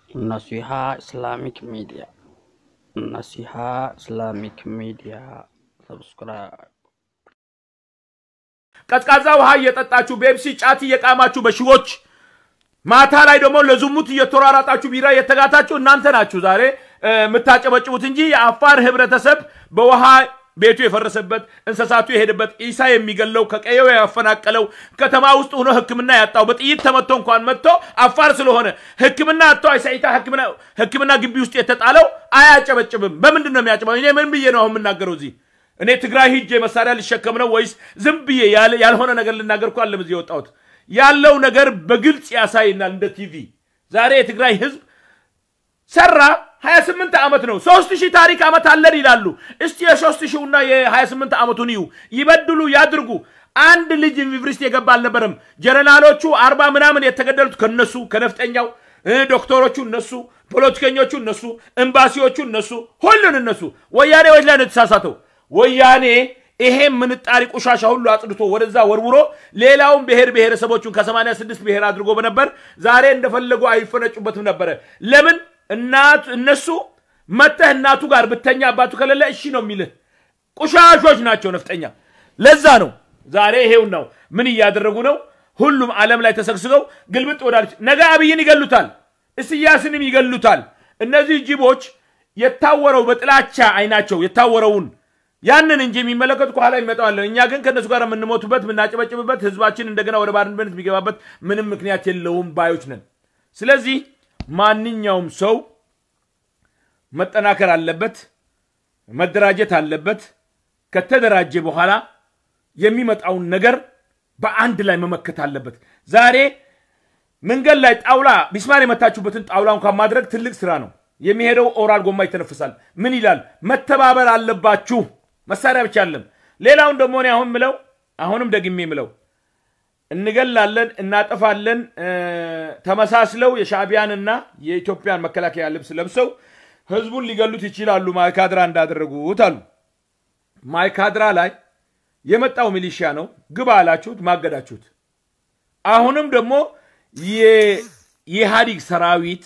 Naseeha Islamic media Naseeha Islamic media ሰብስክራይብ ቀዝቃዛ ውሃ እየጠጣችሁ ቤፕሲ ጫት እየቃማችሁ በሺዎች ማታ ላይ ደግሞ ለዝሙት እየተሯራጣችሁ ቢራ እየተጋታችሁ እናንተ ናችሁ ዛሬ እ፣ የምታጨበጭቡት እንጂ የአፋር ህብረተሰብ በውሃ ቤቱ የፈረሰበት እንስሳቱ የሄደበት ኢሳ የሚገለው ከቀየው ያፈናቀለው ከተማ ውስጥ ሆኖ ሕክምና ያጣው በጥይት ተመቶ እንኳን መጥቶ አፋር ስለሆነ ሕክምና አጥቶ አይሳይታ ሕክምና ሕክምና ግቢ ውስጥ የተጣለው አያጨበጭብም። በምንድን ነው የሚያጨበ? እኔ ምን ብዬ ነው አሁን የምናገረው እዚህ እኔ ትግራይ ሂጄ መሳሪያ ልሸከም ነው ወይስ ዝም ብዬ ያለ- ያልሆነ ነገር ልናገር እኮ አለም እዚህ የወጣሁት ያለው ነገር በግልጽ ያሳይናል እንደ ቲቪ ዛሬ የትግራይ ህዝብ ሰራ 28 ዓመት ነው። 3000 ታሪክ ዓመት አለን ይላሉ። እስቲ የ3000 እና የ28 ዓመቱን ይዩ፣ ይበድሉ፣ ያድርጉ። አንድ ልጅ ዩኒቨርሲቲ የገባ አልነበረም። ጀነራሎቹ አርባ ምናምን የተገደሉት ከነሱ ከነፍጠኛው እ፣ ዶክተሮቹ እነሱ፣ ፖለቲከኞቹ እነሱ፣ ኤምባሲዎቹ እነሱ፣ ሁሉን እነሱ። ወያኔ ወት ላይ ነው የተሳሳተው። ወያኔ ይሄ ምንጣሪ ቆሻሻ ሁሉ አጽድቶ ወደዛ ወርውሮ ሌላውን ብሔር ብሔረሰቦቹን ከ86 ብሔር አድርጎ በነበር ዛሬ እንደፈለጉ አይፈነጩበትም ነበረ። ለምን እናቱ እነሱ መተህ እናቱ ጋር ብተኛ አባቱ ከሌለ እሺ ነው የሚልህ። ቁሻሾች ናቸው ነፍጠኛ። ለዛ ነው ዛሬ ይሄው ነው ምን እያደረጉ ነው? ሁሉም ዓለም ላይ ተሰግስገው ግልብጥ ወዳለች ነገ አብይን ይገሉታል፣ እስያስንም ይገሉታል። እነዚህ ጅቦች የታወረው በጥላቻ አይናቸው የታወረውን ያንን እንጂ የሚመለከቱ ከኋላ ይመጣዋለን። እኛ ግን ከእነሱ ጋር የምንሞቱበት የምናጨበጭብበት ህዝባችን እንደገና ወደ ባርነት የሚገባበት ምንም ምክንያት የለውም ባዮች ነን። ስለዚህ ማንኛውም ሰው መጠናከር አለበት፣ መደራጀት አለበት። ከተደራጀ በኋላ የሚመጣውን ነገር በአንድ ላይ መመከት አለበት። ዛሬ መንገድ ላይ ጣውላ ቢስማር የመታችሁበትን ጣውላ እንኳን ማድረግ ትልቅ ስራ ነው። የሚሄደው ኦራል ጎማ ይተነፍሳል። ምን ይላል? መተባበር አለባችሁ። መሳሪያ ብቻ አለም። ሌላውን ደግሞ እኔ አሁን ምለው አሁንም ደግሜ ምለው እንገላለን፣ እናጠፋለን። እ፣ ተመሳስለው የሻዕቢያንና የኢትዮጵያን መከላከያ ልብስ ለብሰው ህዝቡን ሊገሉት ይችላሉ፣ ማይካድራ እንዳደረጉት አሉ። ማይካድራ ላይ የመጣው ሚሊሺያ ነው። ግባ አላችሁት፣ ማገዳችሁት። አሁንም ደግሞ የ- የኢህአዲግ ሰራዊት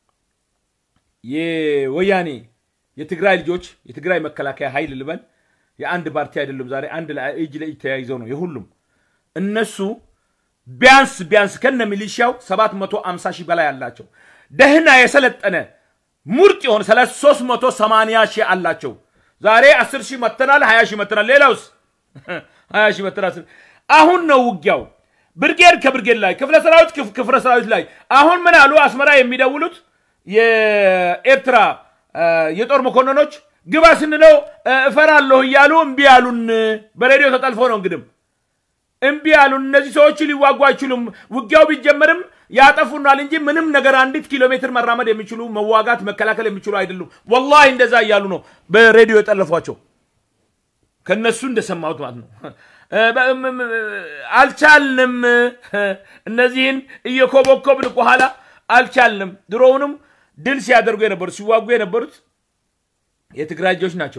የወያኔ የትግራይ ልጆች የትግራይ መከላከያ ኃይል ልበል የአንድ ፓርቲ አይደለም። ዛሬ አንድ ላይ እጅ ለእጅ ተያይዘው ነው የሁሉም እነሱ ቢያንስ ቢያንስ ከነ ሚሊሻው 750 ሺህ በላይ አላቸው። ደህና የሰለጠነ ሙርጥ የሆነ 380 ሺህ አላቸው። ዛሬ 10 ሺህ መተናል፣ 20 ሺህ መተናል። ሌላውስ 20 ሺህ መተናል። አሁን ነው ውጊያው ብርጌድ ከብርጌድ ላይ ክፍለ ሰራዊት ክፍ- ክፍለ ሰራዊት ላይ አሁን ምን አሉ? አስመራ የሚደውሉት የኤርትራ እ፣ የጦር መኮንኖች ግባ ስንለው እ፣ እፈራለሁ እያሉ እምቢ ያሉን። በሬዲዮ ተጠልፎ ነው እንግዲህ እምቢ ያሉን። እነዚህ ሰዎች ሊዋጉ አይችሉም። ውጊያው ቢጀመርም ያጠፉናል እንጂ ምንም ነገር አንዲት ኪሎ ሜትር መራመድ የሚችሉ መዋጋት፣ መከላከል የሚችሉ አይደሉም። ወላሂ እንደዛ እያሉ ነው በሬዲዮ የጠለፏቸው። ከነሱ እንደሰማሁት ማለት ነው። እ፣ በ- እም- እም- አልቻልንም። እነዚህን እየኮበኮብን ከኋላ አልቻልንም። ድሮውንም ድል ሲያደርጉ የነበሩት ሲዋጉ የነበሩት የትግራይ ልጆች ናቸው።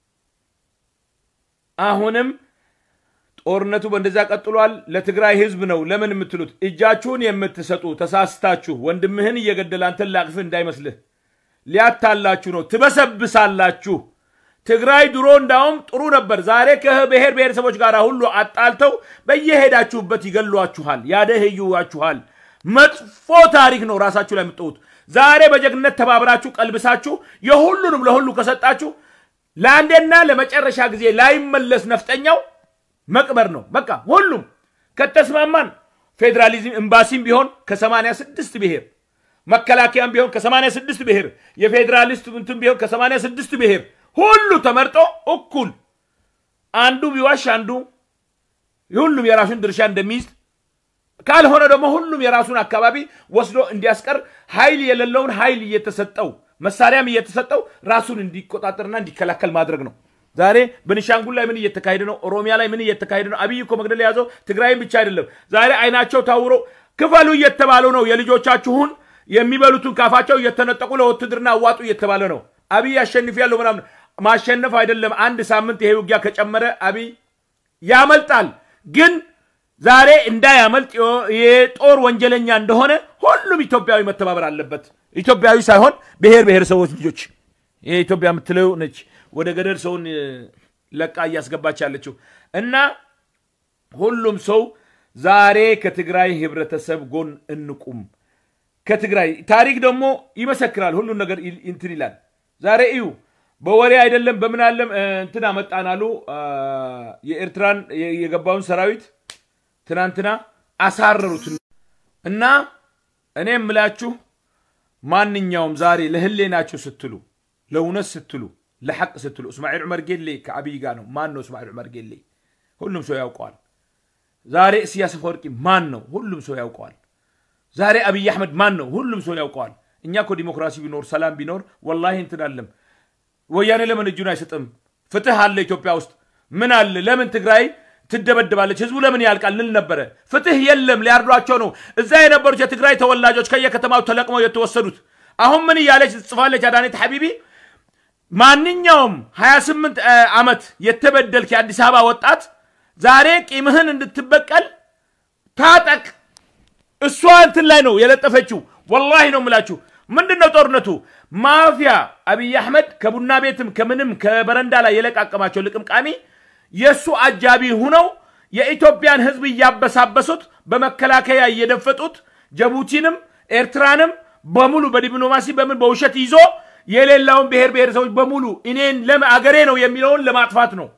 አሁንም ጦርነቱ በእንደዛ ቀጥሏል። ለትግራይ ህዝብ ነው። ለምን የምትሉት እጃችሁን የምትሰጡ ተሳስታችሁ ወንድምህን እየገደለ አንተን ላቅፍህ እንዳይመስልህ ሊያታላችሁ ነው። ትበሰብሳላችሁ። ትግራይ ድሮ እንዳውም ጥሩ ነበር። ዛሬ ከብሔር ብሔረሰቦች ጋር ሁሉ አጣልተው በየሄዳችሁበት ይገሏችኋል፣ ያደህዩዋችኋል። መጥፎ ታሪክ ነው ራሳችሁ ላይ የምትጠውት። ዛሬ በጀግነት ተባብራችሁ ቀልብሳችሁ የሁሉንም ለሁሉ ከሰጣችሁ ለአንዴና ለመጨረሻ ጊዜ ላይመለስ ነፍጠኛው መቅበር ነው። በቃ ሁሉም ከተስማማን ፌዴራሊዝም ኤምባሲም ቢሆን ከ86 ብሔር መከላከያም ቢሆን ከ86 ብሔር የፌዴራሊስት እንትን ቢሆን ከ86 ብሔር ሁሉ ተመርጦ እኩል አንዱ ቢዋሽ አንዱ ሁሉም የራሱን ድርሻ እንደሚይዝ ካልሆነ ደግሞ ሁሉም የራሱን አካባቢ ወስዶ እንዲያስቀር ኃይል የሌለውን ኃይል እየተሰጠው መሳሪያም እየተሰጠው ራሱን እንዲቆጣጠርና እንዲከላከል ማድረግ ነው። ዛሬ በኒሻንጉል ላይ ምን እየተካሄደ ነው? ኦሮሚያ ላይ ምን እየተካሄደ ነው? አብይ እኮ መግደል የያዘው ትግራይም ብቻ አይደለም። ዛሬ አይናቸው ታውሮ ክፈሉ እየተባሉ ነው። የልጆቻችሁን የሚበሉትን ካፋቸው እየተነጠቁ ለውትድርና አዋጡ እየተባለ ነው። አብይ አሸንፍ ያለው ምናምን ማሸነፍ አይደለም። አንድ ሳምንት ይሄ ውጊያ ከጨመረ አብይ ያመልጣል። ግን ዛሬ እንዳያመልጥ የጦር ወንጀለኛ እንደሆነ ሁሉም ኢትዮጵያዊ መተባበር አለበት። ኢትዮጵያዊ ሳይሆን ብሔር ብሔረሰቦች ልጆች ይሄ ኢትዮጵያ የምትለው ነች ወደ ገደል ሰውን ለቃ እያስገባች ያለችው እና ሁሉም ሰው ዛሬ ከትግራይ ህብረተሰብ ጎን እንቁም። ከትግራይ ታሪክ ደግሞ ይመሰክራል። ሁሉን ነገር እንትን ይላል። ዛሬ እዩ በወሬ አይደለም በምን አለም እንትን አመጣን አሉ የኤርትራን የገባውን ሰራዊት ትናንትና አሳረሩት እና እኔ የምላችሁ ማንኛውም ዛሬ ለህሌናችሁ ስትሉ ለእውነት ስትሉ ለሐቅ ስትሉ እስማኤል ዑመር ጌሌ ከአብይ ጋር ነው። ማን ነው እስማኤል ዑመር ጌሌ? ሁሉም ሰው ያውቀዋል። ዛሬ ኢሳያስ አፈወርቂ ማን ነው? ሁሉም ሰው ያውቀዋል። ዛሬ አብይ አሕመድ ማን ነው? ሁሉም ሰው ያውቀዋል። እኛ እኮ ዲሞክራሲ ቢኖር ሰላም ቢኖር ወላሂ እንትን አለም። ወያኔ ለምን እጁን አይሰጥም? ፍትህ አለ ኢትዮጵያ ውስጥ ምን አለ? ለምን ትግራይ ትደበድባለች? ህዝቡ ለምን ያልቃል? ልል ነበረ። ፍትህ የለም፣ ሊያርዷቸው ነው። እዛ የነበሩት የትግራይ ተወላጆች ከየከተማው ተለቅመው የተወሰዱት አሁን ምን እያለች ጽፋለች አዳኔት ሐቢቢ ማንኛውም 28 ዓመት የተበደልክ የአዲስ አበባ ወጣት ዛሬ ቂምህን እንድትበቀል ታጠቅ። እሷ እንትን ላይ ነው የለጠፈችው። ወላሂ ነው የምላችሁ። ምንድን ነው ጦርነቱ? ማፊያ አብይ አሕመድ ከቡና ቤትም ከምንም ከበረንዳ ላይ የለቃቀማቸው ልቅምቃሚ የእሱ አጃቢ ሁነው የኢትዮጵያን ህዝብ እያበሳበሱት በመከላከያ እየደፈጡት ጅቡቲንም ኤርትራንም በሙሉ በዲፕሎማሲ በምን በውሸት ይዞ የሌላውን ብሔር ብሔረሰቦች በሙሉ እኔን ለም አገሬ ነው የሚለውን ለማጥፋት ነው።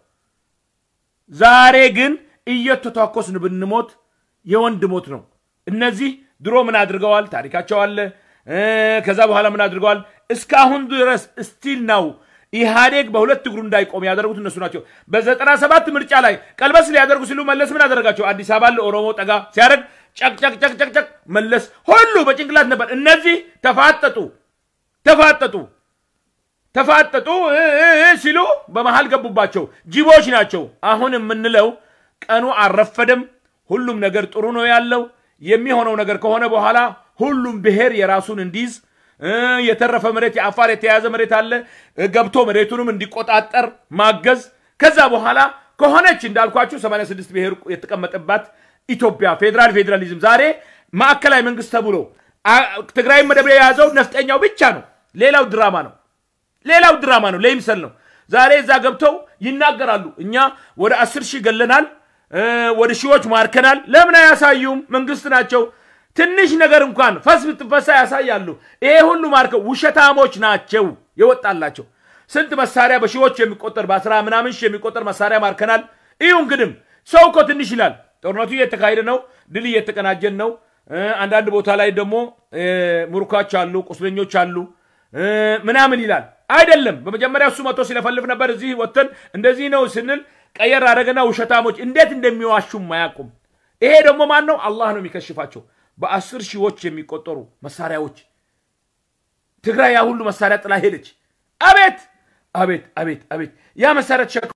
ዛሬ ግን እየተቷኮስን ብንሞት የወንድ ሞት ነው። እነዚህ ድሮ ምን አድርገዋል? ታሪካቸው አለ። ከዛ በኋላ ምን አድርገዋል? እስካሁን ድረስ ስቲል ነው ኢህአዴግ በሁለት እግሩ እንዳይቆም ያደረጉት እነሱ ናቸው። በዘጠና ሰባት ምርጫ ላይ ቀልበስ ሊያደርጉ ሲሉ መለስ ምን አደረጋቸው? አዲስ አበባ ለኦሮሞ ጠጋ ሲያደርግ ጨቅጨቅጨቅጨቅጨቅ መለስ ሁሉ በጭንቅላት ነበር። እነዚህ ተፋጠጡ ተፋጠጡ ተፋጠጡ ሲሉ በመሃል ገቡባቸው። ጅቦች ናቸው። አሁን የምንለው ቀኑ አልረፈደም። ሁሉም ነገር ጥሩ ነው ያለው። የሚሆነው ነገር ከሆነ በኋላ ሁሉም ብሔር የራሱን እንዲይዝ የተረፈ መሬት የአፋር የተያዘ መሬት አለ ገብቶ መሬቱንም እንዲቆጣጠር ማገዝ። ከዛ በኋላ ከሆነች እንዳልኳችሁ 86 ብሔር የተቀመጠባት ኢትዮጵያ ፌዴራል ፌዴራሊዝም ዛሬ ማዕከላዊ መንግስት ተብሎ ትግራይ መደብ የያዘው ነፍጠኛው ብቻ ነው። ሌላው ድራማ ነው። ሌላው ድራማ ነው፣ ለይምሰል ነው። ዛሬ እዛ ገብተው ይናገራሉ። እኛ ወደ አስር ሺህ ገለናል፣ ወደ ሺዎች ማርከናል። ለምን አያሳዩም? መንግስት ናቸው። ትንሽ ነገር እንኳን ፈስ ብትፈሳ ያሳያሉ። ይሄ ሁሉ ማርከው ውሸታሞች ናቸው የወጣላቸው። ስንት መሳሪያ በሺዎች የሚቆጠር በአስራ ምናምን ሺህ የሚቆጠር መሳሪያ ማርከናል። እዩ እንግድም ሰው እኮ ትንሽ ይላል። ጦርነቱ እየተካሄደ ነው፣ ድል እየተቀናጀን ነው። አንዳንድ ቦታ ላይ ደግሞ ሙርኳች አሉ፣ ቁስለኞች አሉ ምናምን ይላል። አይደለም በመጀመሪያ እሱ መጥቶ ሲለፈልፍ ነበር። እዚህ ወጥተን እንደዚህ ነው ስንል ቀየር አደረገና ውሸታሞች እንዴት እንደሚዋሹም አያውቁም። ይሄ ደግሞ ማን ነው? አላህ ነው የሚከሽፋቸው። በአስር ሺዎች የሚቆጠሩ መሳሪያዎች ትግራይ ያ ሁሉ መሳሪያ ጥላ ሄደች። አቤት አቤት አቤት አቤት ያ መሳሪያ ተሸክ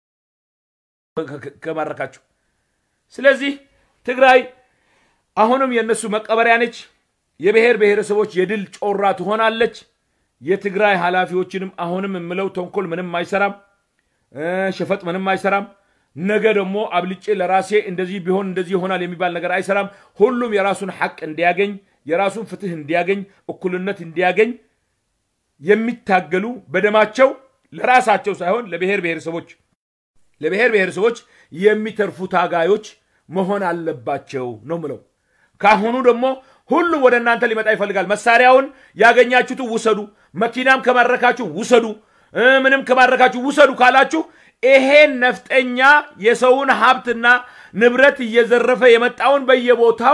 ከማረካቸው። ስለዚህ ትግራይ አሁንም የእነሱ መቀበሪያ ነች። የብሔር ብሔረሰቦች የድል ጮራ ትሆናለች። የትግራይ ኃላፊዎችንም አሁንም የምለው ተንኮል ምንም አይሰራም፣ ሸፈጥ ምንም አይሰራም። ነገ ደግሞ አብልጬ ለራሴ እንደዚህ ቢሆን እንደዚህ ይሆናል የሚባል ነገር አይሰራም። ሁሉም የራሱን ሐቅ እንዲያገኝ፣ የራሱን ፍትህ እንዲያገኝ፣ እኩልነት እንዲያገኝ የሚታገሉ በደማቸው ለራሳቸው ሳይሆን ለብሔር ብሔረሰቦች ለብሔር ብሔረሰቦች የሚተርፉ ታጋዮች መሆን አለባቸው ነው ምለው። ካሁኑ ደግሞ ሁሉም ወደ እናንተ ሊመጣ ይፈልጋል። መሳሪያውን ያገኛችሁት ውሰዱ፣ መኪናም ከማረካችሁ ውሰዱ፣ ምንም ከማረካችሁ ውሰዱ ካላችሁ ይሄን ነፍጠኛ የሰውን ሀብትና ንብረት እየዘረፈ የመጣውን በየቦታው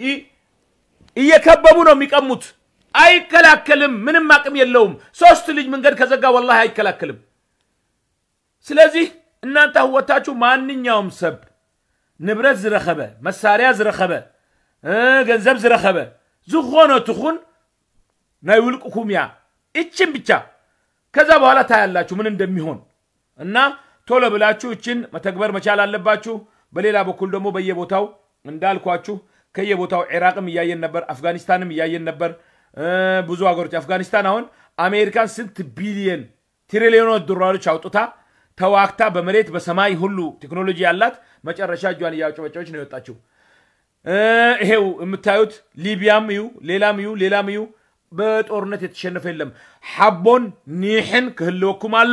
እየከበቡ ነው የሚቀሙት። አይከላከልም። ምንም አቅም የለውም። ሶስት ልጅ መንገድ ከዘጋ ወላሂ አይከላከልም። ስለዚህ እናንተ ህወታችሁ ማንኛውም ሰብ ንብረት ዝረኸበ መሳርያ ዝረኸበ ገንዘብ ዝረኸበ ዝኾነ ትኹን ናይ ውልቅኩም እያ እችን ብቻ ከዛ በኋላ ታያላችሁ ምን እንደሚሆን እና ቶሎ ብላችሁ እችን መተግበር መቻል አለባችሁ። በሌላ በኩል ደግሞ በየቦታው እንዳልኳችሁ ከየቦታው ኢራቅም እያየን ነበር፣ አፍጋኒስታንም እያየን ነበር። ብዙ ሀገሮች አፍጋኒስታን አሁን አሜሪካን ስንት ቢሊየን ትሪሊዮኖች ዶላሮች አውጥታ ተዋግታ በመሬት በሰማይ ሁሉ ቴክኖሎጂ ያላት መጨረሻ እጇን እያጨበጨበች ነው የወጣችው። ይሄው የምታዩት ሊቢያም እዩ ሌላም እዩ ሌላም እዩ በጦርነት የተሸነፈ የለም። ሓቦን ኒሕን ክህልወኩም ኣሎ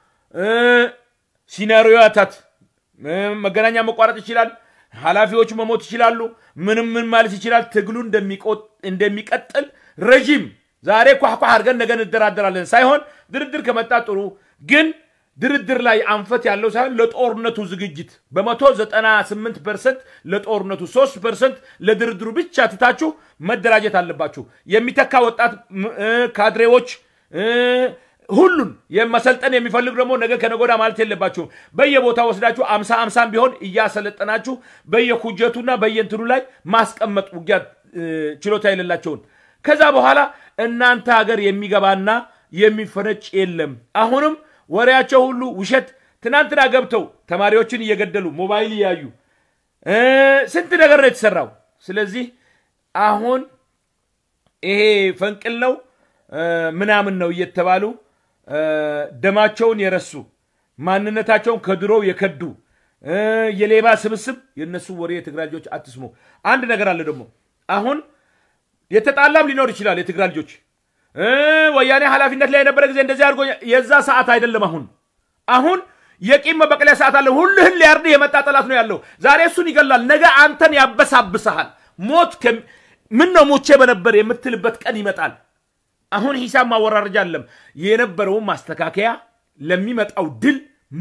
ሲናሪዮታት መገናኛ መቋረጥ ይችላል። ኃላፊዎቹ መሞት ይችላሉ። ምንም ምን ማለት ይችላል። ትግሉ እንደሚቀጥል ረዥም ዛሬ ኳኳ አድርገን ነገ እንደራደራለን ሳይሆን ድርድር ከመጣ ጥሩ ግን ድርድር ላይ አንፈት ያለው ሳይሆን ለጦርነቱ ዝግጅት በመቶ ዘጠና ስምንት ፐርሰንት ለጦርነቱ ሶስት ፐርሰንት ለድርድሩ ብቻ ትታችሁ መደራጀት አለባችሁ። የሚተካ ወጣት ካድሬዎች ሁሉን የመሰልጠን የሚፈልግ ደግሞ ነገ ከነጎዳ ማለት የለባችሁም። በየቦታው ወስዳችሁ አምሳ አምሳም ቢሆን እያሰለጠናችሁ በየኩጀቱና በየእንትኑ ላይ ማስቀመጥ ውጊያ ችሎታ የሌላቸውን ከዛ በኋላ እናንተ ሀገር የሚገባና የሚፈነጭ የለም። አሁንም ወሬያቸው ሁሉ ውሸት። ትናንትና ገብተው ተማሪዎችን እየገደሉ ሞባይል እያዩ ስንት ነገር ነው የተሰራው። ስለዚህ አሁን ይሄ ፈንቅል ነው ምናምን ነው እየተባሉ ደማቸውን የረሱ ማንነታቸውን ከድሮው የከዱ የሌባ ስብስብ የእነሱ ወሬ የትግራይ ልጆች አትስሙ። አንድ ነገር አለ ደግሞ አሁን የተጣላም ሊኖር ይችላል። የትግራይ ልጆች ወያኔ ኃላፊነት ላይ የነበረ ጊዜ እንደዚህ አድርጎ የዛ ሰዓት አይደለም። አሁን አሁን የቂም መበቀለያ ሰዓት አለ። ሁልህን ሊያርድህ የመጣ ጠላት ነው ያለው። ዛሬ እሱን ይገላል፣ ነገ አንተን ያበሳብሰሃል። ሞት ምን ነው ሞቼ በነበር የምትልበት ቀን ይመጣል። አሁን ሂሳብ ማወራረጃ አለም የነበረውን ማስተካከያ ለሚመጣው ድል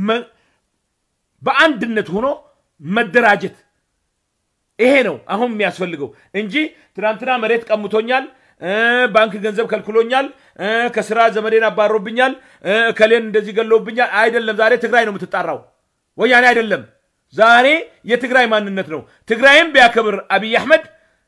በአንድነት ሆኖ መደራጀት ይሄ ነው አሁን የሚያስፈልገው እንጂ ትናንትና መሬት ቀምቶኛል፣ ባንክ ገንዘብ ከልክሎኛል፣ ከስራ ዘመዴን አባሮብኛል፣ ከሌን እንደዚህ ገለውብኛል አይደለም። ዛሬ ትግራይ ነው የምትጣራው፣ ወያኔ አይደለም። ዛሬ የትግራይ ማንነት ነው። ትግራይም ቢያከብር አብይ አሕመድ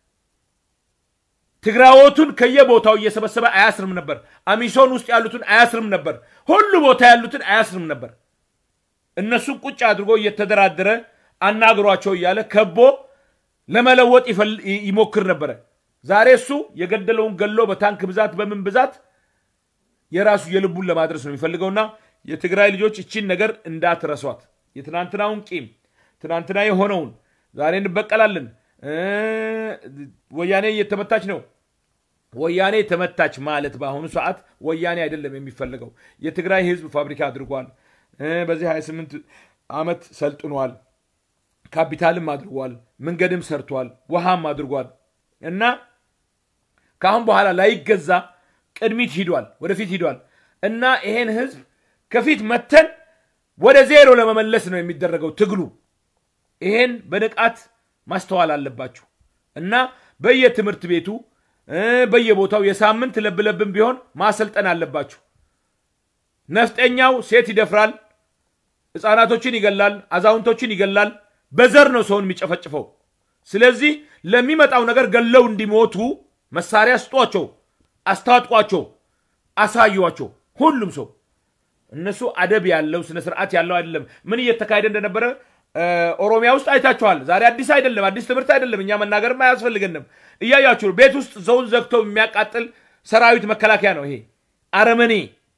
ትግራዎቱን ከየቦታው እየሰበሰበ አያስርም ነበር። አሚሶን ውስጥ ያሉትን አያስርም ነበር። ሁሉ ቦታ ያሉትን አያስርም ነበር። እነሱን ቁጭ አድርጎ እየተደራደረ አናግሯቸው እያለ ከቦ ለመለወጥ ይሞክር ነበረ። ዛሬ እሱ የገደለውን ገሎ በታንክ ብዛት በምን ብዛት የራሱ የልቡን ለማድረስ ነው የሚፈልገውና የትግራይ ልጆች እቺን ነገር እንዳትረሷት። የትናንትናውን ቂም ትናንትና የሆነውን ዛሬ እንበቀላለን። ወያኔ እየተመታች ነው። ወያኔ ተመታች ማለት በአሁኑ ሰዓት ወያኔ አይደለም የሚፈልገው። የትግራይ ህዝብ ፋብሪካ አድርጓል። በዚህ 28 ዓመት ሰልጥኗል። ካፒታልም አድርጓል። መንገድም ሰርቷል። ውሃም አድርጓል እና ከአሁን በኋላ ላይገዛ ቅድሚት ሂዷል፣ ወደፊት ሂዷል እና ይሄን ህዝብ ከፊት መተን ወደ ዜሮ ለመመለስ ነው የሚደረገው ትግሉ። ይሄን በንቃት ማስተዋል አለባችሁ እና በየትምህርት ቤቱ በየቦታው የሳምንት ለብለብም ቢሆን ማሰልጠን አለባችሁ። ነፍጠኛው ሴት ይደፍራል፣ ህፃናቶችን ይገላል፣ አዛውንቶችን ይገላል። በዘር ነው ሰውን የሚጨፈጭፈው። ስለዚህ ለሚመጣው ነገር ገለው እንዲሞቱ መሳሪያ ስጧቸው፣ አስታጥቋቸው፣ አሳዩዋቸው። ሁሉም ሰው እነሱ አደብ ያለው ስነ ስርዓት ያለው አይደለም። ምን እየተካሄደ እንደነበረ ኦሮሚያ ውስጥ አይታችኋል። ዛሬ አዲስ አይደለም፣ አዲስ ትምህርት አይደለም። እኛ መናገርም አያስፈልገንም። እያያችሁ ቤት ውስጥ ሰውን ዘግተው የሚያቃጥል ሰራዊት መከላከያ ነው ይሄ አረመኔ።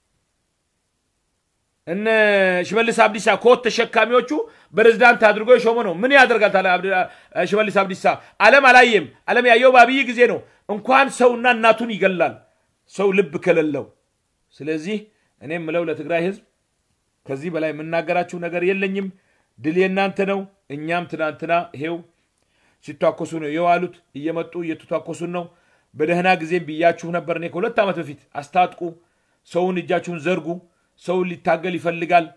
እነ ሽመልስ አብዲሳ ኮት ተሸካሚዎቹ ፕሬዝዳንት አድርጎ የሾመ ነው። ምን ያደርጋል ታዲያ ሽመልስ አብዲሳ? ዓለም አላየም። ዓለም ያየው በአብይ ጊዜ ነው። እንኳን ሰውና እናቱን ይገላል ሰው ልብ ከሌለው። ስለዚህ እኔም ምለው ለትግራይ ህዝብ ከዚህ በላይ የምናገራችሁ ነገር የለኝም። ድል የእናንተ ነው። እኛም ትናንትና ይሄው ሲቷኮሱ ነው የዋሉት። እየመጡ እየተቷኮሱን ነው። በደህና ጊዜም ብያችሁ ነበር። እኔ ከሁለት ዓመት በፊት አስታጥቁ፣ ሰውን እጃችሁን ዘርጉ፣ ሰው ሊታገል ይፈልጋል።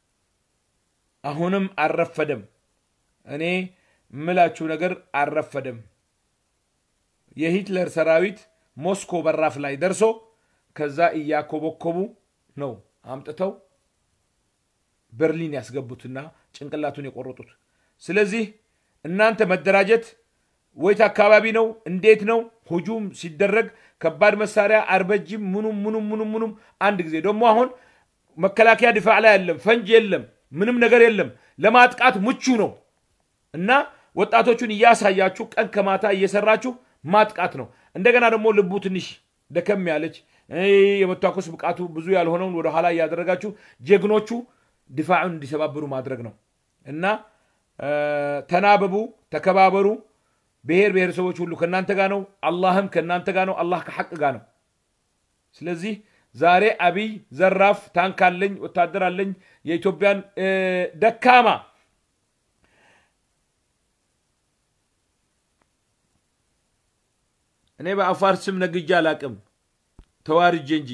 አሁንም አልረፈደም። እኔ ምላችሁ ነገር አልረፈደም። የሂትለር ሰራዊት ሞስኮ በራፍ ላይ ደርሶ ከዛ እያኮበኮቡ ነው አምጥተው በርሊን ያስገቡትና ጭንቅላቱን የቆረጡት። ስለዚህ እናንተ መደራጀት ወይት አካባቢ ነው እንዴት ነው ሁጁም ሲደረግ ከባድ መሳሪያ አርበጅም ምኑም ምኑም ምኑም ምኑም አንድ ጊዜ ደግሞ አሁን መከላከያ ድፋዕ ላይ የለም፣ ፈንጅ የለም፣ ምንም ነገር የለም። ለማጥቃት ምቹ ነው እና ወጣቶቹን እያሳያችሁ ቀን ከማታ እየሰራችሁ ማጥቃት ነው። እንደገና ደግሞ ልቡ ትንሽ ደከም ያለች የመታኮስ ብቃቱ ብዙ ያልሆነውን ወደኋላ እያደረጋችሁ ጀግኖቹ ድፋዑን እንዲሰባብሩ ማድረግ ነው እና ተናበቡ፣ ተከባበሩ። ብሔር ብሔረሰቦች ሁሉ ከእናንተ ጋር ነው። አላህም ከእናንተ ጋር ነው። አላህ ከሐቅ ጋር ነው። ስለዚህ ዛሬ አብይ ዘራፍ ታንክ አለኝ፣ ወታደር አለኝ፣ የኢትዮጵያን ደካማ እኔ በአፋር ስም ነግጄ አላቅም ተዋርጄ እንጂ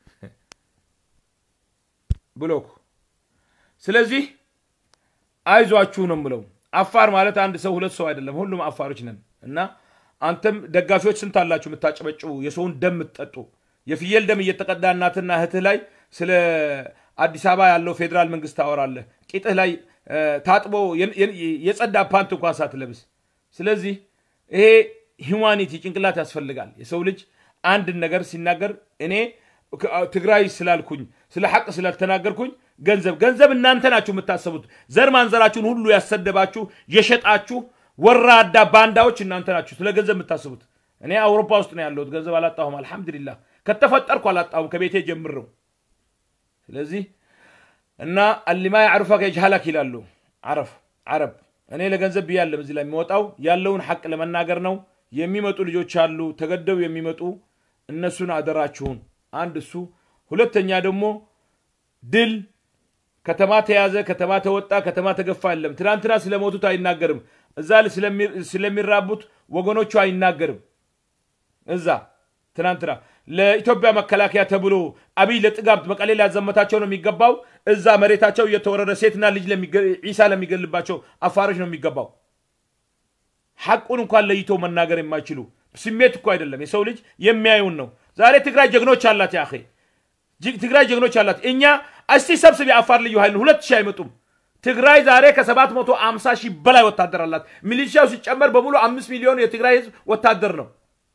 ብሎክ። ስለዚህ አይዟችሁ ነው የምለው። አፋር ማለት አንድ ሰው ሁለት ሰው አይደለም፣ ሁሉም አፋሮች ነን እና አንተም ደጋፊዎች ስንት አላችሁ የምታጨበጭቡ የሰውን ደም የምትጠጡ የፍየል ደም እየተቀዳ እናትና እህትህ ላይ ስለ አዲስ አበባ ያለው ፌዴራል መንግስት ታወራለህ። ቂጥህ ላይ ታጥቦ የጸዳ ፓንት እንኳን ሳትለብስ። ስለዚህ ይሄ ሂውማኒቲ ጭንቅላት ያስፈልጋል። የሰው ልጅ አንድን ነገር ሲናገር እኔ ትግራይ ስላልኩኝ ስለ ሐቅ ስላልተናገርኩኝ ገንዘብ ገንዘብ እናንተ ናችሁ የምታሰቡት። ዘር ማንዘራችሁን ሁሉ ያሰደባችሁ የሸጣችሁ ወራዳ ባንዳዎች እናንተ ናችሁ ስለ ገንዘብ የምታስቡት። እኔ አውሮፓ ውስጥ ነው ያለሁት፣ ገንዘብ አላጣሁም። አልሐምዱሊላህ ከተፈጠርኩ አላጣሁም ከቤቴ ጀምረው። ስለዚህ እና አሊማ ያዕሩፈከ የጅሃላክ ይላሉ አረፍ አረብ። እኔ ለገንዘብ ብያለም እዚህ ላይ የሚወጣው ያለውን ሐቅ ለመናገር ነው። የሚመጡ ልጆች አሉ ተገደው የሚመጡ እነሱን አደራችሁን። አንድ እሱ፣ ሁለተኛ ደግሞ ድል ከተማ ተያዘ፣ ከተማ ተወጣ፣ ከተማ ተገፋ የለም። ትናንትና ስለሞቱት አይናገርም። እዛ ስለሚራቡት ወገኖቹ አይናገርም። እዛ ትናንትና ለኢትዮጵያ መከላከያ ተብሎ አብይ ለጥጋብ መቀሌ ሊያዘመታቸው ነው የሚገባው። እዛ መሬታቸው እየተወረረ ሴትና ልጅ ዒሳ ለሚገልባቸው አፋሮች ነው የሚገባው። ሐቁን እንኳን ለይቶ መናገር የማይችሉ ስሜት እኮ አይደለም የሰው ልጅ የሚያዩን ነው። ዛሬ ትግራይ ጀግኖች አላት ያ ትግራይ ጀግኖች አላት። እኛ እስቲ ሰብስብ የአፋር ልዩ ኃይልን ሁለት ሺህ አይመጡም። ትግራይ ዛሬ ከሰባት መቶ አምሳ ሺህ በላይ ወታደር አላት። ሚሊሻው ሲጨመር በሙሉ አምስት ሚሊዮን የትግራይ ህዝብ ወታደር ነው።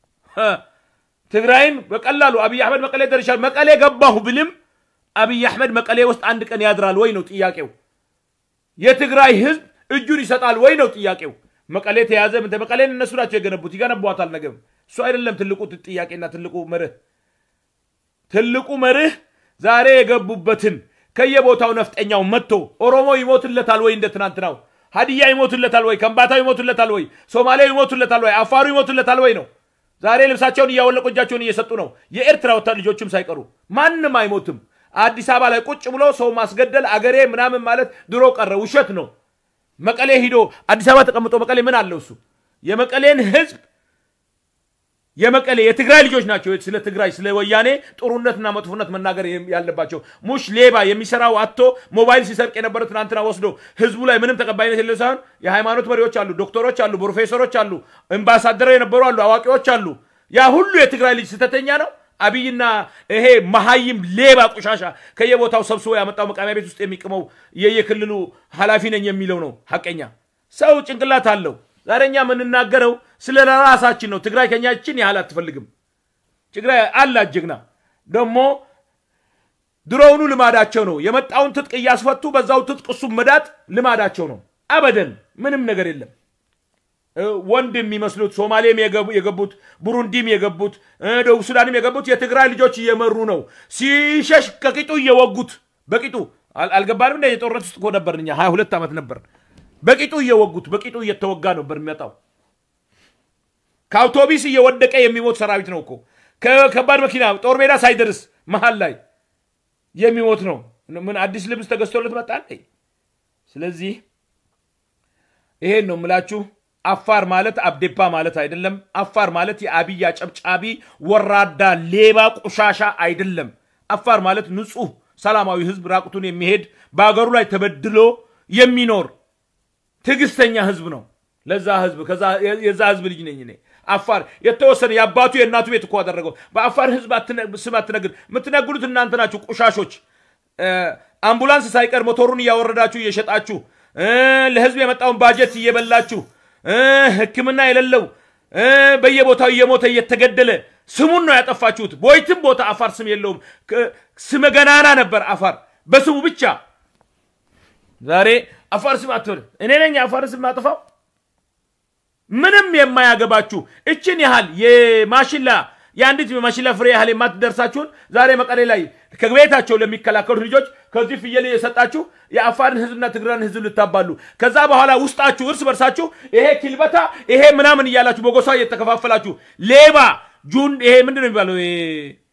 ትግራይን በቀላሉ አብይ አሕመድ መቀሌ ደርሻል መቀሌ ገባሁ ብልም አብይ አሕመድ መቀሌ ውስጥ አንድ ቀን ያድራል ወይ ነው ጥያቄው። የትግራይ ህዝብ እጁን ይሰጣል ወይ ነው ጥያቄው። መቀሌ ተያዘ። መቀሌን እነሱ ናቸው የገነቡት፣ ይገነቧታል። ነገም እሱ አይደለም ትልቁ ጥያቄና ትልቁ መርህ። ትልቁ መርህ ዛሬ የገቡበትን ከየቦታው ነፍጠኛው መጥቶ ኦሮሞ ይሞትለታል ወይ እንደ ትናንትናው፣ ሀዲያ ይሞትለታል ወይ፣ ከምባታው ይሞትለታል ወይ፣ ሶማሌው ይሞትለታል ወይ፣ አፋሩ ይሞትለታል ወይ ነው። ዛሬ ልብሳቸውን እያወለቁ እጃቸውን እየሰጡ ነው። የኤርትራ ወታደር ልጆችም ሳይቀሩ ማንም አይሞትም። አዲስ አበባ ላይ ቁጭ ብሎ ሰው ማስገደል አገሬ ምናምን ማለት ድሮ ቀረ፣ ውሸት ነው። መቀሌ ሂዶ አዲስ አበባ ተቀምጦ መቀሌ ምን አለው እሱ? የመቀሌን ህዝብ የመቀሌ የትግራይ ልጆች ናቸው ስለ ትግራይ ስለ ወያኔ ጥሩነትና መጥፎነት መናገር ያለባቸው። ሙሽ ሌባ የሚሰራው አቶ ሞባይል ሲሰርቅ የነበረ ትናንትና ወስዶ ህዝቡ ላይ ምንም ተቀባይነት የሌለው ሳይሆን የሃይማኖት መሪዎች አሉ፣ ዶክተሮች አሉ፣ ፕሮፌሰሮች አሉ፣ አምባሳደር የነበሩ አሉ፣ አዋቂዎች አሉ። ያ ሁሉ የትግራይ ልጅ ስተተኛ ነው። አብይና ይሄ መሀይም ሌባ ቆሻሻ ከየቦታው ሰብስቦ ያመጣው መቃሚያ ቤት ውስጥ የሚቅመው የየክልሉ ኃላፊ ነኝ የሚለው ነው። ሀቀኛ ሰው ጭንቅላት አለው። ዛሬ እኛ የምንናገረው ስለ ራሳችን ነው። ትግራይ ከኛችን ያህል አትፈልግም። ትግራይ አላት ጀግና። ደግሞ ድሮውኑ ልማዳቸው ነው። የመጣውን ትጥቅ እያስፈቱ በዛው ትጥቅ እሱ መዳጥ ልማዳቸው ነው። አበደን ምንም ነገር የለም። ወንድ የሚመስሉት ሶማሌም የገቡት ቡሩንዲም የገቡት ደቡብ ሱዳንም የገቡት የትግራይ ልጆች እየመሩ ነው። ሲሸሽ ከቂጡ እየወጉት በቂጡ አልገባንም። እንደ የጦርነት ውስጥ እኮ ነበርን እኛ ሀያ ሁለት ዓመት ነበር። በቂጡ እየወጉት በቂጡ እየተወጋ ነበር የሚመጣው። ከአውቶቢስ እየወደቀ የሚሞት ሰራዊት ነው እኮ ከከባድ መኪና ጦር ሜዳ ሳይደርስ መሀል ላይ የሚሞት ነው። ምን አዲስ ልብስ ተገዝቶለት መጣ? ስለዚህ ይሄን ነው የምላችሁ። አፋር ማለት አብዴፓ ማለት አይደለም። አፋር ማለት የአብይ አጨብጫቢ ወራዳ ሌባ ቆሻሻ አይደለም። አፋር ማለት ንጹህ ሰላማዊ ህዝብ ራቁቱን የሚሄድ በሀገሩ ላይ ተበድሎ የሚኖር ትዕግስተኛ ህዝብ ነው። ለዛ ህዝብ የዛ ህዝብ ልጅ ነኝ እኔ። አፋር የተወሰነ የአባቱ የእናቱ ቤት እኮ አደረገው። በአፋር ህዝብ ስም አትነግድ። የምትነግዱት እናንተ ናችሁ ቆሻሾች። አምቡላንስ ሳይቀር ሞቶሩን እያወረዳችሁ እየሸጣችሁ ለህዝብ የመጣውን ባጀት እየበላችሁ ሕክምና የሌለው በየቦታው እየሞተ እየተገደለ ስሙን ነው ያጠፋችሁት። በየትም ቦታ አፋር ስም የለውም። ስመ ገናና ነበር አፋር በስሙ ብቻ። ዛሬ አፋር ስም አትበል። እኔ ነኝ የአፋር ስም ማጥፋው። ምንም የማያገባችሁ እችን ያህል የማሽላ የአንዲት መሽለ ፍሬ ያህል የማትደርሳችሁን ዛሬ መቀሌ ላይ ከቤታቸው ለሚከላከሉት ልጆች ከዚህ ፍየል የሰጣችሁ የአፋርን ህዝብና ትግራይን ህዝብ ልታባሉ ከዛ በኋላ ውስጣችሁ እርስ በርሳችሁ ይሄ ኪልበታ ይሄ ምናምን እያላችሁ በጎሳ እየተከፋፈላችሁ ሌባ ጁን ይሄ ምንድን ነው የሚባለው ይሄ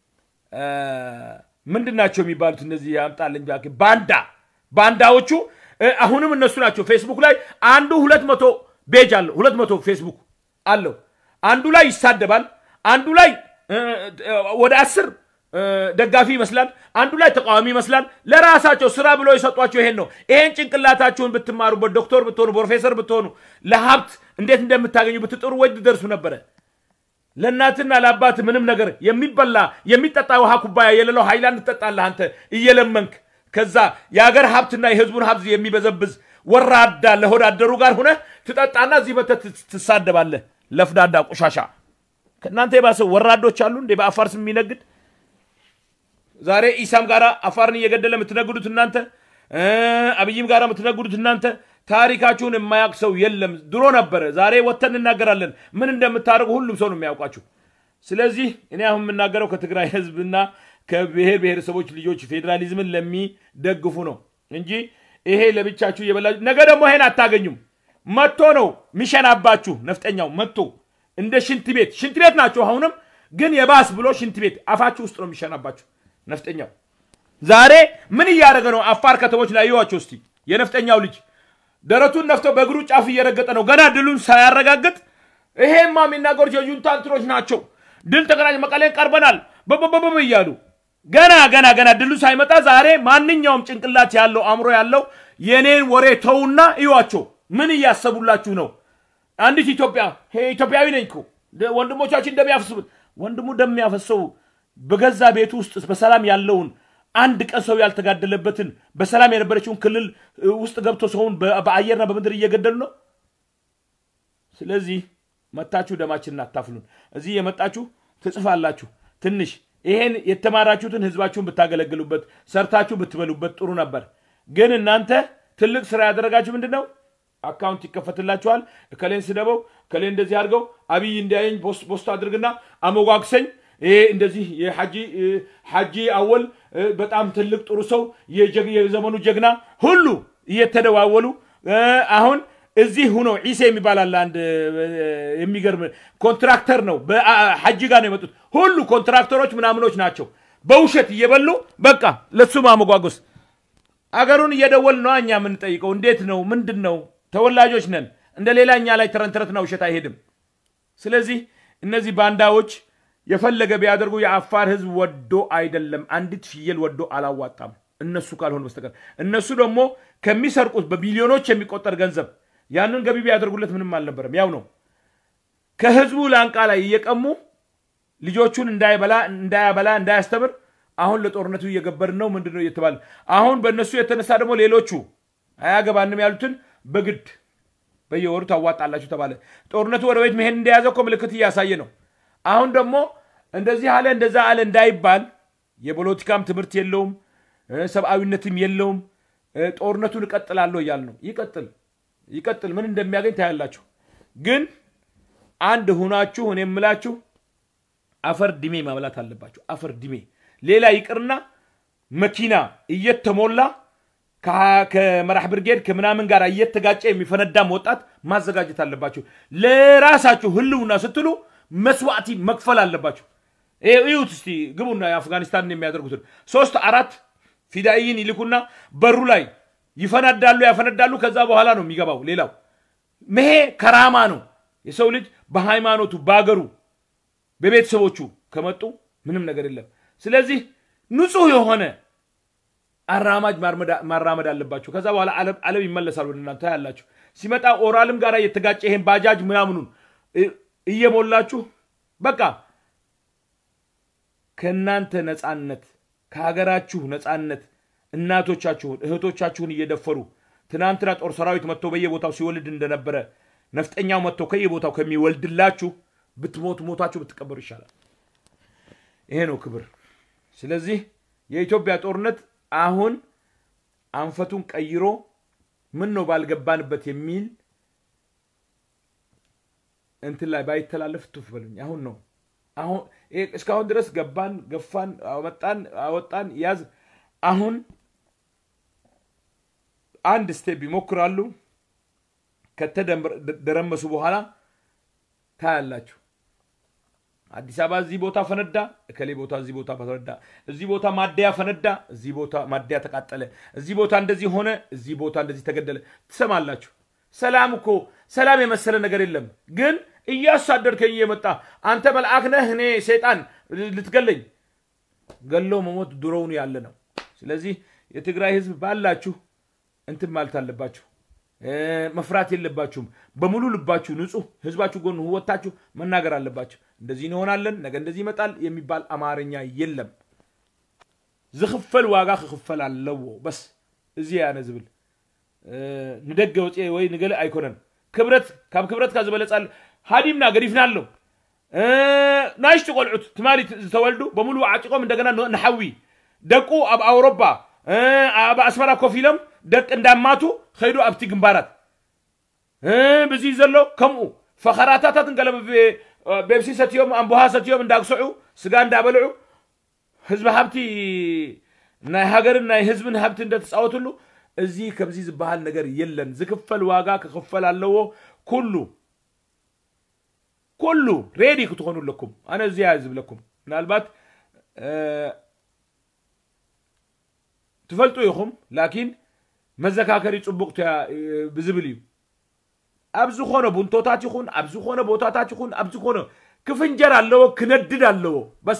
ምንድን ናቸው የሚባሉት እነዚህ ያምጣልኝ እባክህ ባንዳ ባንዳዎቹ እ፣ አሁንም እነሱ ናቸው ፌስቡክ ላይ አንዱ ሁለት መቶ ቤጅ አለው ሁለት መቶ ፌስቡክ አለው አንዱ ላይ ይሳደባል አንዱ ላይ እ፣ እ፣ ወደ አስር እ፣ ደጋፊ ይመስላል አንዱ ላይ ተቃዋሚ ይመስላል ለራሳቸው ስራ ብሎ የሰጧቸው ይሄን ነው ይሄን ጭንቅላታችሁን ብትማሩበት ዶክተር ብትሆኑ ፕሮፌሰር ብትሆኑ ለሀብት እንዴት እንደምታገኙ ብትጥሩ ወይ ትደርሱ ነበረ ለእናትና ለአባት ምንም ነገር የሚበላ የሚጠጣ ውሃ ኩባያ የሌለው ሃይላንድ ትጠጣለህ አንተ እየለመንክ ከዛ የሀገር ሀብትና የህዝቡን ሀብት የሚበዘብዝ ወራዳ ለሆዳደሩ ጋር ሁነ ትጠጣና እዚህ መተህ ት- ትሳደባለህ ለፍዳዳ ቆሻሻ ከእናንተ የባሰ ወራዶች አሉ እንዴ በአፋር ስም የሚነግድ ዛሬ ኢሳም ጋር አፋርን እየገደለ የምትነግዱት እናንተ እ፣ አብይም ጋር የምትነግዱት እናንተ ታሪካችሁን የማያውቅ ሰው የለም ድሮ ነበረ ዛሬ ወጥተን እናገራለን ምን እንደምታደርጉ ሁሉም ሰው ነው የሚያውቃችሁ ስለዚህ እኔ አሁን የምናገረው ከትግራይ ህዝብና ከብሔር ብሔረሰቦች ልጆች ፌዴራሊዝምን ለሚደግፉ ነው እንጂ ይሄ ለብቻችሁ እየበላችሁ ነገ ደግሞ ይሄን አታገኙም መጥቶ ነው ሚሸናባችሁ ነፍጠኛው መጥቶ እንደ ሽንት ቤት ሽንት ቤት ናቸው አሁንም ግን የባስ ብሎ ሽንት ቤት አፋችሁ ውስጥ ነው የሚሸናባችሁ ነፍጠኛው ዛሬ ምን እያደረገ ነው አፋር ከተሞች ላይ ይዋቸው እስቲ የነፍጠኛው ልጅ ደረቱን ነፍተው በእግሩ ጫፍ እየረገጠ ነው ገና ድሉን ሳያረጋግጥ ይሄማ የሚናገሩት የጁንታ እንትኖች ናቸው ድል ተቀናጅ መቀሌን ቀርበናል በበበበ እያሉ ገና ገና ገና ድሉ ሳይመጣ ዛሬ ማንኛውም ጭንቅላት ያለው አእምሮ ያለው የኔን ወሬ ተውና እዩዋቸው ምን እያሰቡላችሁ ነው አንዲት ኢትዮጵያ ሄ ኢትዮጵያዊ ነኝ እኮ ደ- ወንድሞቻችን እንደሚያፈስቡት ወንድሙ እንደሚያፈሰው በገዛ ቤቱ ውስጥ በሰላም ያለውን አንድ ቀን ሰው ያልተጋደለበትን በሰላም የነበረችውን ክልል እ, ውስጥ ገብቶ ሰውን በ- በአየርና በምድር እየገደሉ ነው ስለዚህ መታችሁ ደማችንን አታፍሉን እዚህ የመጣችሁ ትጽፋላችሁ ትንሽ ይሄን የተማራችሁትን ህዝባችሁን ብታገለግሉበት ሰርታችሁ ብትበሉበት ጥሩ ነበር ግን እናንተ ትልቅ ስራ ያደረጋችሁ ምንድን ነው አካውንት ይከፈትላችኋል እከሌን ስደበው እከሌ እንደዚህ አድርገው አብይ እንዲያየኝ ፖስት ፖስት አድርግና አሞጓግሰኝ ይሄ እንደዚህ የሐጂ እ፣ ሐጂ አወል እ፣ በጣም ትልቅ ጥሩ ሰው የጀግ- የዘመኑ ጀግና ሁሉ እየተደዋወሉ እ፣ አሁን እዚህ ሁኖ ዒሴ የሚባል አለ አንድ እ፣ የሚገርም ኮንትራክተር ነው በሐጂ ጋር ነው የመጡት ሁሉ ኮንትራክተሮች ምናምኖች ናቸው በውሸት እየበሉ በቃ ለሱ ማመጓጎስ አገሩን እየደወል ነው እኛ የምንጠይቀው እንዴት ነው ምንድን ነው ተወላጆች ነን እንደ ሌላ እኛ ላይ ተረንተረትና ውሸት አይሄድም ስለዚህ እነዚህ ባንዳዎች የፈለገ ቢያደርጉ የአፋር ህዝብ ወዶ አይደለም አንዲት ፍየል ወዶ አላዋጣም እነሱ ካልሆነ በስተቀር እነሱ ደግሞ ከሚሰርቁት በቢሊዮኖች የሚቆጠር ገንዘብ ያንን ገቢ ቢያደርጉለት ምንም አልነበረም ያው ነው ከህዝቡ ላንቃ ላይ እየቀሙ ልጆቹን እንዳይበላ እንዳያበላ እንዳያስተምር አሁን ለጦርነቱ እየገበርን ነው ምንድን ነው እየተባለ አሁን በእነሱ የተነሳ ደግሞ ሌሎቹ አያገባንም ያሉትን በግድ በየወሩ ታዋጣላችሁ ተባለ ጦርነቱ ወደ ቤት መሄድ እንደያዘ እኮ ምልክት እያሳየ ነው አሁን ደግሞ እንደዚህ አለ እንደዛ አለ እንዳይባል የፖለቲካም ትምህርት የለውም እ፣ ሰብአዊነትም የለውም እ፣ ጦርነቱን እቀጥላለሁ እያል ነው ይቀጥል ይቀጥል ምን እንደሚያገኝ ታያላችሁ ግን አንድ ሁናችሁ እኔ የምላችሁ አፈር ድሜ ማብላት አለባችሁ አፈር ድሜ ሌላ ይቅርና መኪና እየተሞላ ከ- ከመራህ ብርጌድ ከምናምን ጋር እየተጋጨ የሚፈነዳም ወጣት ማዘጋጀት አለባችሁ ለራሳችሁ ህልውና ስትሉ መስዋዕቲ መክፈል አለባችሁ ይሄ- እዩት እስቲ ግቡና የአፍጋኒስታን የሚያደርጉትን ሶስት አራት ፊዳይን ይልኩና በሩ ላይ ይፈነዳሉ ያፈነዳሉ ከዛ በኋላ ነው የሚገባው ሌላው መሄ ከራማ ነው የሰው ልጅ በሃይማኖቱ በአገሩ በቤተሰቦቹ ከመጡ ምንም ነገር የለም ስለዚህ ንጹህ የሆነ አራማጅ ማርመዳ- ማራመድ አለባችሁ ከዛ በኋላ ዓለም- ዓለም ይመለሳል ወደ እናንተ ያላችሁ ሲመጣ ኦራልም ጋር እየተጋጨ ይሄን ባጃጅ ምናምኑን እ- እየሞላችሁ በቃ ከእናንተ ነፃነት ከሀገራችሁ ነፃነት እናቶቻችሁን እህቶቻችሁን እየደፈሩ ትናንትና ጦር ሰራዊት መጥቶ በየቦታው ሲወልድ እንደነበረ ነፍጠኛው መጥቶ ከየቦታው ከሚወልድላችሁ ብትሞቱ ሞታችሁ ብትቀበሩ ይሻላል ይሄ ነው ክብር ስለዚህ የኢትዮጵያ ጦርነት አሁን አንፈቱን ቀይሮ ምን ነው ባልገባንበት የሚል እንትን ላይ ባይተላለፍ ቱፍ በሉኝ አሁን ነው አሁን እስካሁን ድረስ ገባን፣ ገፋን፣ አወጣን፣ አወጣን፣ ያዝ። አሁን አንድ ስቴፕ ይሞክራሉ። ከተደረመሱ በኋላ ታያላችሁ። አዲስ አበባ እዚህ ቦታ ፈነዳ፣ እከሌ ቦታ እዚህ ቦታ ፈነዳ፣ እዚህ ቦታ ማደያ ፈነዳ፣ እዚህ ቦታ ማደያ ተቃጠለ፣ እዚህ ቦታ እንደዚህ ሆነ፣ እዚህ ቦታ እንደዚህ ተገደለ። ትሰማላችሁ። ሰላም እኮ ሰላም የመሰለ ነገር የለም። ግን እያሳደድከኝ እየመጣ አንተ መልአክ ነህ፣ እኔ ሰይጣን ልትገለኝ። ገሎ መሞት ድሮውን ያለ ነው። ስለዚህ የትግራይ ህዝብ ባላችሁ እንትን ማለት አለባችሁ። መፍራት የለባችሁም። በሙሉ ልባችሁ ንጹህ ህዝባችሁ ጎን ወታችሁ መናገር አለባችሁ። እንደዚህ እንሆናለን፣ ነገ እንደዚህ ይመጣል የሚባል አማርኛ የለም። ዝኽፈል ዋጋ ክኽፈል ኣለዎ በስ እዚ ያነ ዝብል ንደገ ወፂ ወይ ንገለ ኣይኮነን ክብረት ካብ ክብረትካ ዝበለፃል ሃዲምና ገዲፍና ኣሎ ናይሽቲ ቆልዑት ትማሊ ዝተወልዱ በሙሉ ዓጭቆም እንደገና ንሓዊ ደቁ ኣብ ኣውሮፓ ኣብ ኣስመራ ኮፍ ኢሎም ደቂ እንዳማቱ ከይዱ ኣብቲ ግንባራት ብዚ ዘሎ ከምኡ ፈኸራታታትን ገለ ቤብሲ ሰትዮም ኣንቡሃ ሰትዮም እንዳግስዑ ስጋ እንዳበልዑ ህዝቢ ሃብቲ ናይ ሃገርን ናይ ህዝብን ሃብቲ እንደተፃወትሉ እዚ ከምዚ ዝበሃል ነገር የለን ዝክፈል ዋጋ ክክፈል ኣለዎ ኩሉ ኩሉ ሬዲ ክትኾኑ ኣለኩም ኣነ እዚያ ዝብለኩም ምናልባት ትፈልጡ ኢኹም ላኪን መዘካከሪ ፅቡቅ ብዝብል እዩ ኣብ ዝኾነ ቡንቶታት ይኹን ኣብ ዝኾነ ቦታታት ይኹን ኣብ ዝኾነ ክፍንጀር ኣለዎ ክነድድ ኣለዎ በስ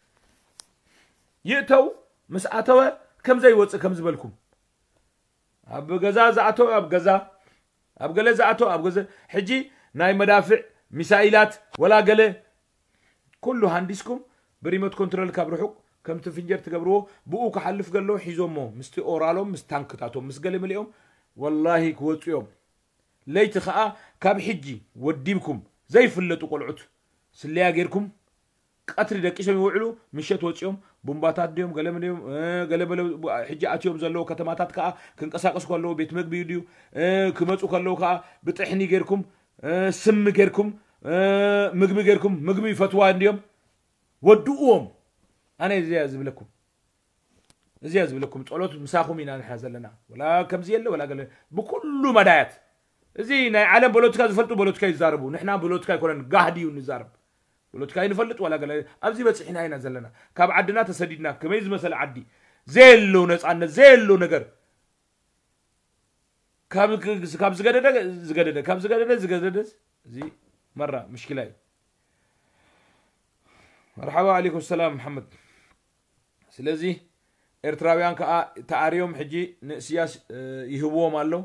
ይእተው ምስ ኣተወ ከምዘይወፅእ ከም ዝበልኩም ኣብ ገዛ ዝኣተው ኣብ ገዛ ኣብ ገለ ዝኣተው ኣብ ገዛ ሕጂ ናይ መዳፍዕ ሚሳኢላት ወላ ገለ ኩሉ ሃንዲስኩም ብሪሞት ኮንትሮል ካብ ርሑቅ ከምቲ ፍንጀር ትገብርዎ ብኡ ክሓልፍ ገሎ ሒዞሞ ምስቲ ኦራሎም ምስ ታንክታቶም ምስ ገለ መሊኦም ወላሂ ክወፁ እዮም ለይቲ ከዓ ካብ ሕጂ ወዲብኩም ዘይፍለጡ ቆልዑት ስለያ ጌርኩም ቀትሪ ደቂሶም ይውዕሉ ምሸት ወፂኦም ቡምባታት ድዮም ገለመድዮም ገለበለ ሕጂ ኣትዮም ዘለዎ ከተማታት ከዓ ክንቀሳቀሱ ከለዎ ቤት ምግቢ ድዩ ክመፁ ከለዉ ከዓ ብጥሕኒ ጌርኩም ስሚ ጌርኩም ምግቢ ጌርኩም ምግቢ ይፈትዋ እንድዮም ወድእዎም ኣነ እዚያ ዝብለኩም እዚያ ዝብለኩም ፀሎት ምሳኹም ኢና ንሓ ዘለና ወላ ከምዚ የለ ወላ ገለ ብኩሉ መዳያት እዚ ናይ ዓለም ፖለቲካ ዝፈልጡ ፖለቲካ ይዛረቡ ንሕና ፖለቲካ ይኮነን ጋህዲ እዩ ንዛረብ ፖለቲካ ይንፈልጥ ወላ ገለ ኣብዚ በፂሕና ኢና ዘለና ካብ ዓድና ተሰዲድና ከመይ ዝመሰለ ዓዲ ዘየሎ ነፃነት ዘየሎ ነገር ካብ ዝገደደ ዝገደደ ካብ ዝገደደ ዝገደደ እዚ መራ ምሽኪላ እዩ መርሓባ ዓለይኩም ሰላም መሓመድ ስለዚ ኤርትራውያን ከዓ ተኣርዮም ሕጂ ንእስያስ ይህብዎም ኣለው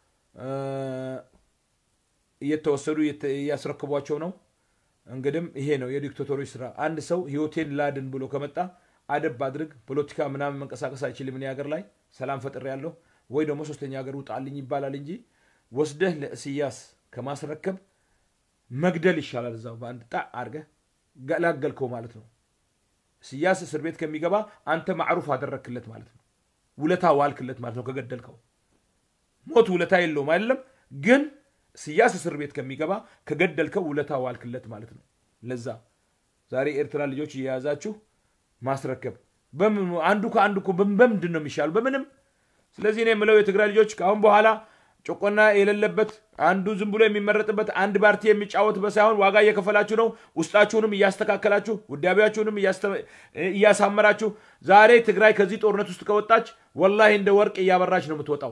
እየተወሰዱ እያስረክቧቸው ነው እንግዲም ይሄ ነው የዲክታቶሮች ስራ አንድ ሰው ህይወቴን ላድን ብሎ ከመጣ አደብ አድርግ ፖለቲካ ምናምን መንቀሳቀስ አይችልም እኔ ሀገር ላይ ሰላም ፈጥሬ ያለሁ ወይ ደግሞ ሶስተኛ ሀገር ውጣልኝ ይባላል እንጂ ወስደህ ለእስያስ ከማስረከብ መግደል ይሻላል እዛው በአንድ ጣ አድርገህ ገላገልከው ማለት ነው እስያስ እስር ቤት ከሚገባ አንተ ማዕሩፍ አደረክለት ማለት ነው ውለታ ዋልክለት ማለት ነው ከገደልከው ሞት ውለታ የለውም አይደለም ግን ስያስ እስር ቤት ከሚገባ ከገደልከው ውለታ ዋልክለት ማለት ነው ለዛ ዛሬ ኤርትራ ልጆች እየያዛችሁ ማስረከብ አንዱ ከአንዱ እኮ በምንድን ነው የሚሻሉ በምንም ስለዚህ እኔ የምለው የትግራይ ልጆች ከአሁን በኋላ ጭቆና የሌለበት አንዱ ዝም ብሎ የሚመረጥበት አንድ ፓርቲ የሚጫወትበት ሳይሆን ዋጋ እየከፈላችሁ ነው ውስጣችሁንም እያስተካከላችሁ ውዳቢያችሁንም እያሳመራችሁ ዛሬ ትግራይ ከዚህ ጦርነት ውስጥ ከወጣች ወላሂ እንደ ወርቅ እያበራች ነው የምትወጣው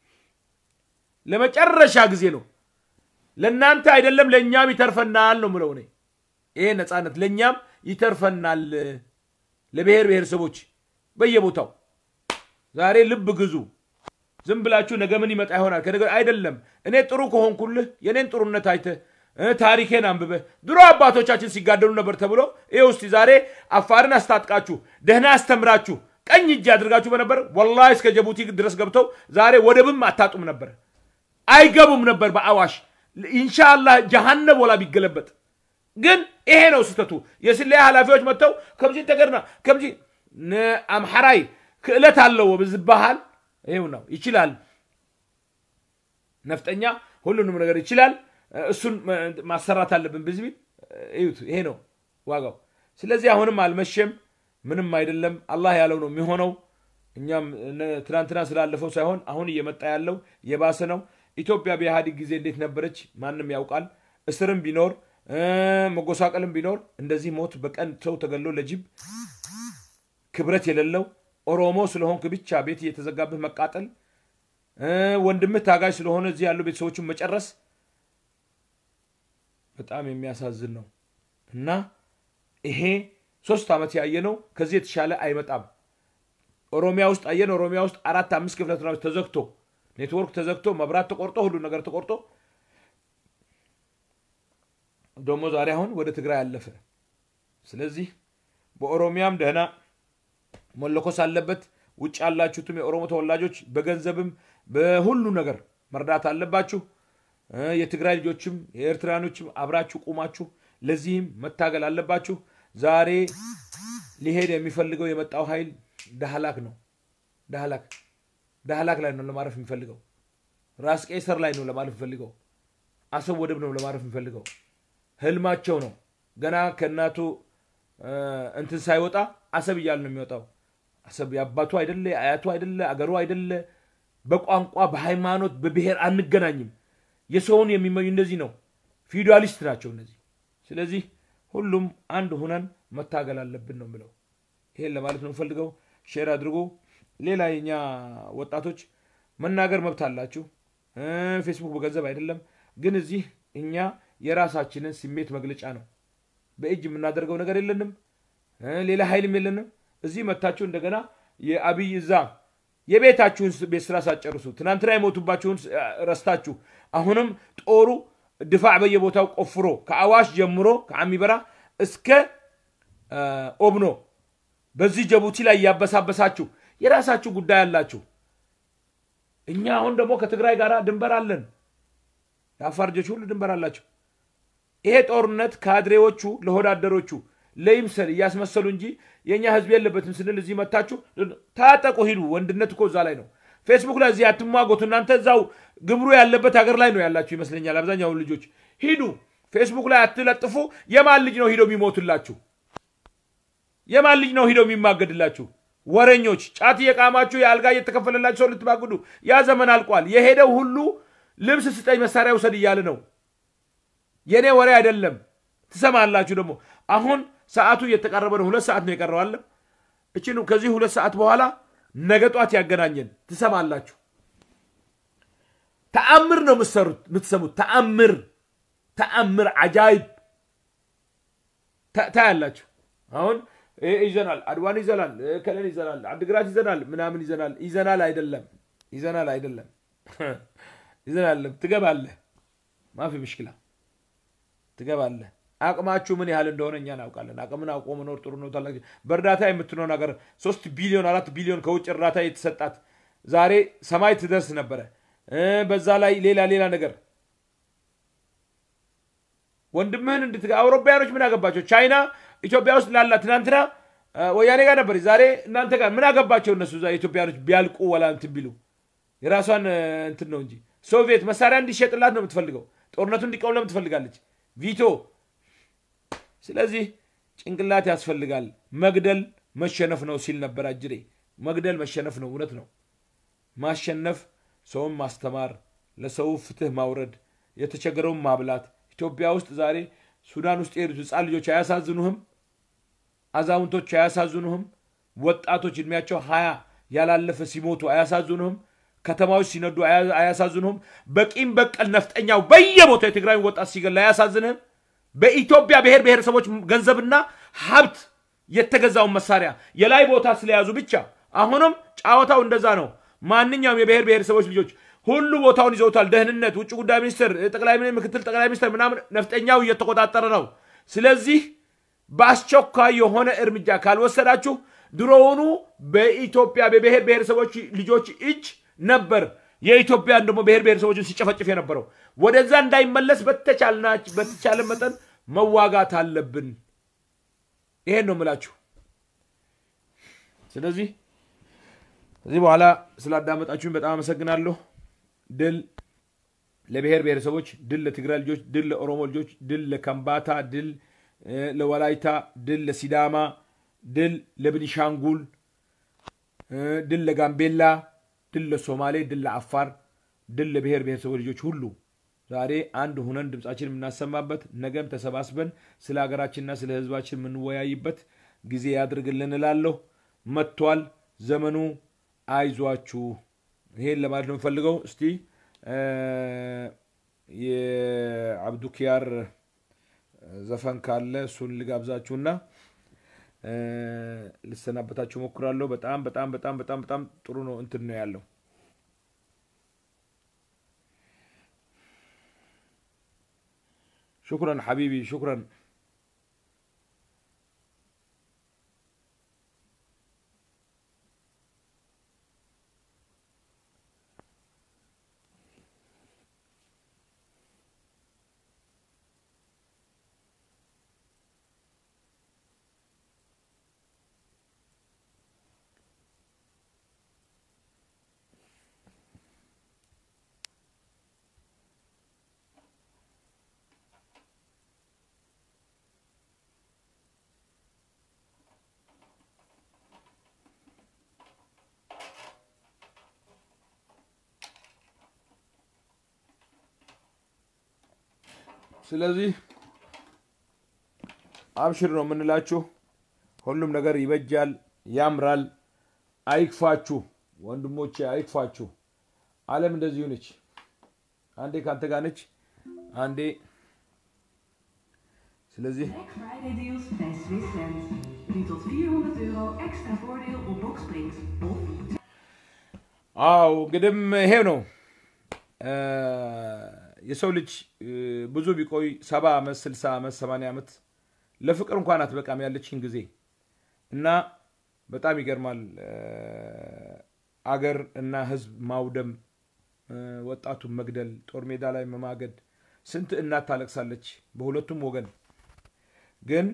ለመጨረሻ ጊዜ ነው ለእናንተ አይደለም ለእኛም ይተርፈናል ነው ምለው እኔ ይሄ ነፃነት ለእኛም ይተርፈናል ለብሔር ብሔረሰቦች በየቦታው ዛሬ ልብ ግዙ ዝም ብላችሁ ነገ ምን ይመጣ ይሆናል ከነገ አይደለም እኔ ጥሩ ከሆንኩልህ የኔን ጥሩነት አይተህ ታሪኬን አንብበህ ድሮ አባቶቻችን ሲጋደሉ ነበር ተብሎ ይህ ውስጥ ዛሬ አፋርን አስታጥቃችሁ ደህና አስተምራችሁ ቀኝ እጅ አድርጋችሁ በነበር ወላሂ እስከ ጀቡቲ ድረስ ገብተው ዛሬ ወደብም አታጡም ነበር አይገቡም ነበር በአዋሽ ኢንሻአላህ ጀሃነም ወላ ቢገለበጥ ግን ይሄ ነው ስህተቱ የስለያ ኃላፊዎች መጥተው ከምዚ ተገርና ከምዚ ንአምሐራይ ክእለት አለዎ ብዝበሃል ይሄው ነው ይችላል ነፍጠኛ ሁሉንም ነገር ይችላል እሱን ማሰራት አለብን ብዝቢል እዩት ይሄ ነው ዋጋው ስለዚህ አሁንም አልመሸም፣ ምንም አይደለም። አላህ ያለው ነው የሚሆነው። እኛም ትናንትና ስላለፈው ሳይሆን አሁን እየመጣ ያለው የባሰ ነው። ኢትዮጵያ በኢህአዴግ ጊዜ እንዴት ነበረች ማንም ያውቃል። እስርም ቢኖር መጎሳቀልም ቢኖር እንደዚህ ሞት በቀን ሰው ተገሎ ለጅብ ክብረት የሌለው ኦሮሞ ስለሆንክ ብቻ ቤት እየተዘጋብህ መቃጠል፣ ወንድምህ ታጋጅ ስለሆነ እዚህ ያሉ ቤተሰቦችን መጨረስ በጣም የሚያሳዝን ነው እና ይሄ ሶስት ዓመት ያየ ነው። ከዚህ የተሻለ አይመጣም። ኦሮሚያ ውስጥ አየን። ኦሮሚያ ውስጥ አራት አምስት ክፍለ ከተማዎች ተዘግቶ ኔትወርክ ተዘግቶ መብራት ተቆርጦ ሁሉ ነገር ተቆርጦ ደግሞ ዛሬ አሁን ወደ ትግራይ አለፈ። ስለዚህ በኦሮሚያም ደህና መለኮስ አለበት። ውጭ ያላችሁትም የኦሮሞ ተወላጆች በገንዘብም በሁሉ ነገር መርዳት አለባችሁ። የትግራይ ልጆችም የኤርትራኖችም አብራችሁ ቁማችሁ ለዚህም መታገል አለባችሁ። ዛሬ ሊሄድ የሚፈልገው የመጣው ኃይል ዳህላክ ነው። ዳህላክ ዳህላክ ላይ ነው ለማረፍ የሚፈልገው። ራስ ቄሰር ላይ ነው ለማረፍ የሚፈልገው። አሰብ ወደብ ነው ለማረፍ የሚፈልገው። ህልማቸው ነው። ገና ከእናቱ እንትን ሳይወጣ አሰብ እያለ ነው የሚወጣው። አሰብ የአባቱ አይደለ፣ የአያቱ አይደለ፣ አገሩ አይደለ። በቋንቋ በሃይማኖት በብሔር አንገናኝም። የሰውን የሚመኙ እንደዚህ ነው። ፊውዳሊስት ናቸው እነዚህ። ስለዚህ ሁሉም አንድ ሁነን መታገል አለብን ነው የምለው። ይሄን ለማለት ነው የምፈልገው። ሼር አድርጎ ሌላ የኛ ወጣቶች መናገር መብት አላችሁ። ፌስቡክ በገንዘብ አይደለም፣ ግን እዚህ እኛ የራሳችንን ስሜት መግለጫ ነው። በእጅ የምናደርገው ነገር የለንም፣ ሌላ ኃይልም የለንም። እዚህ መታችሁ እንደገና የአብይ እዛ የቤታችሁን ቤት ስራ ሳትጨርሱ ትናንትና የሞቱባችሁን ረስታችሁ አሁንም ጦሩ ድፋዕ በየቦታው ቆፍሮ ከአዋሽ ጀምሮ ከአሚበራ እስከ ኦብኖ በዚህ ጅቡቲ ላይ እያበሳበሳችሁ የራሳችሁ ጉዳይ አላችሁ። እኛ አሁን ደግሞ ከትግራይ ጋር ድንበር አለን። የአፋር ልጆች ሁሉ ድንበር አላቸው። ይሄ ጦርነት ካድሬዎቹ ለሆዳደሮቹ ለይምሰል እያስመሰሉ እንጂ የእኛ ህዝብ የለበትም ስንል እዚህ መታችሁ ታጠቁ ሂዱ። ወንድነት እኮ እዛ ላይ ነው። ፌስቡክ ላይ እዚህ አትሟጎቱ። እናንተ እዛው ግብሩ ያለበት ሀገር ላይ ነው ያላችሁ ይመስለኛል። አብዛኛው ልጆች ሂዱ፣ ፌስቡክ ላይ አትለጥፉ። የማን ልጅ ነው ሂደው የሚሞቱላችሁ? የማን ልጅ ነው ሂደው የሚማገድላችሁ? ወረኞች፣ ጫት እየቃማችሁ የአልጋ እየተከፈለላችሁ ሰው ልትማግዱ፣ ያ ዘመን አልቋል። የሄደው ሁሉ ልብስ ስጠኝ መሳሪያ ውሰድ እያለ ነው። የእኔ ወሬ አይደለም። ትሰማላችሁ። ደግሞ አሁን ሰዓቱ እየተቃረበ ነው። ሁለት ሰዓት ነው የቀረው አለ እችን ከዚህ ሁለት ሰዓት በኋላ ነገ ጧት ያገናኘን ትሰማላችሁ። ተአምር ነው የምትሰሩት የምትሰሙት። ተአምር ተአምር አጃይብ ታያላችሁ። አሁን ይዘናል፣ አድዋን ይዘናል፣ ከለን ይዘናል፣ አድግራት ይዘናል፣ ምናምን ይዘናል። ይዘናል አይደለም ይዘናል አይደለም ይዘናል። ትገባለህ፣ ማፊ ምሽክላ ትገባለህ። አቅማችሁ ምን ያህል እንደሆነ እኛ እናውቃለን። አቅምን አውቆ መኖር ጥሩ ነው። ታላቅ በእርዳታ የምትኖር ነገር ሶስት ቢሊዮን አራት ቢሊዮን ከውጭ እርዳታ የተሰጣት ዛሬ ሰማይ ትደርስ ነበረ። በዛ ላይ ሌላ ሌላ ነገር ወንድምህን እንድት አውሮፓያኖች ምን አገባቸው? ቻይና ኢትዮጵያ ውስጥ ላላ ትናንትና ወያኔ ጋር ነበር፣ ዛሬ እናንተ ጋር ምን አገባቸው? እነሱ እዛ ኢትዮጵያኖች ቢያልቁ ወላ እንትን ቢሉ የራሷን እንትን ነው እንጂ ሶቪየት መሳሪያ እንዲሸጥላት ነው የምትፈልገው። ጦርነቱ እንዲቆም ለምን ትፈልጋለች? ቪቶ ስለዚህ ጭንቅላት ያስፈልጋል። መግደል መሸነፍ ነው ሲል ነበር አጅሬ። መግደል መሸነፍ ነው፣ እውነት ነው። ማሸነፍ ሰውን ማስተማር፣ ለሰው ፍትህ ማውረድ፣ የተቸገረውን ማብላት። ኢትዮጵያ ውስጥ ዛሬ ሱዳን ውስጥ የሄዱት ህፃን ልጆች አያሳዝኑህም? አዛውንቶች አያሳዝኑህም? ወጣቶች እድሜያቸው ሀያ ያላለፈ ሲሞቱ አያሳዝኑህም? ከተማዎች ሲነዱ አያሳዝኑህም? በቂም በቀል ነፍጠኛው በየቦታው የትግራይ ወጣት ሲገል አያሳዝንህም? በኢትዮጵያ ብሔር ብሔረሰቦች ገንዘብና ሀብት የተገዛውን መሳሪያ የላይ ቦታ ስለያዙ ብቻ አሁንም ጨዋታው እንደዛ ነው። ማንኛውም የብሔር ብሔረሰቦች ልጆች ሁሉ ቦታውን ይዘውታል። ደህንነት፣ ውጭ ጉዳይ ሚኒስትር፣ ጠቅላይ ምክትል ጠቅላይ ሚኒስትር ምናምን ነፍጠኛው እየተቆጣጠረ ነው። ስለዚህ በአስቸኳይ የሆነ እርምጃ ካልወሰዳችሁ ድሮውኑ በኢትዮጵያ በብሔር ብሔረሰቦች ልጆች እጅ ነበር የኢትዮጵያን ደግሞ ብሔር ብሔረሰቦችን ሲጨፈጭፍ የነበረው ወደዛ እንዳይመለስ በተቻለ መጠን መዋጋት አለብን። ይሄን ነው የምላችሁ። ስለዚህ ከዚህ በኋላ ስላዳመጣችሁኝ በጣም አመሰግናለሁ። ድል ለብሔር ብሔረሰቦች፣ ድል ለትግራይ ልጆች፣ ድል ለኦሮሞ ልጆች፣ ድል ለከምባታ፣ ድል ለወላይታ፣ ድል ለሲዳማ፣ ድል ለብኒሻንጉል፣ ድል ለጋምቤላ፣ ድል ለሶማሌ፣ ድል ለአፋር፣ ድል ለብሔር ብሔረሰቦች ልጆች ሁሉ ዛሬ አንድ ሁነን ድምፃችን የምናሰማበት ነገም ተሰባስበን ስለ ሀገራችንና ስለ ሕዝባችን የምንወያይበት ጊዜ ያድርግልን እላለሁ። መጥቷል ዘመኑ። አይዟችሁ። ይሄን ለማለት ነው የምፈልገው። እስቲ የአብዱኪያር ዘፈን ካለ እሱን ልጋብዛችሁና ልሰናበታችሁ ሞክራለሁ። በጣም በጣም በጣም በጣም በጣም ጥሩ ነው እንትን ነው ያለው። ሹክረን ሐቢቢ ሹክረን። ስለዚህ አብሽር ነው የምንላችሁ። ሁሉም ነገር ይበጃል፣ ያምራል። አይክፋችሁ ወንድሞቼ፣ አይክፋችሁ። ዓለም እንደዚሁ ነች። አንዴ ከአንተ ጋር ነች፣ አንዴ ስለዚህ Black Friday deals bij Swiss Sense. Nu tot 400 euro extra voordeel op boxsprings. Of አው እንግዲህም ይሄው ነው የሰው ልጅ ብዙ ቢቆይ ሰባ ዓመት ስልሳ ዓመት ሰማንያ ዓመት ለፍቅር እንኳን አትበቃም ያለችን ጊዜ እና በጣም ይገርማል። አገር እና ሕዝብ ማውደም፣ ወጣቱን መግደል፣ ጦር ሜዳ ላይ መማገድ፣ ስንት እናት ታለቅሳለች በሁለቱም ወገን። ግን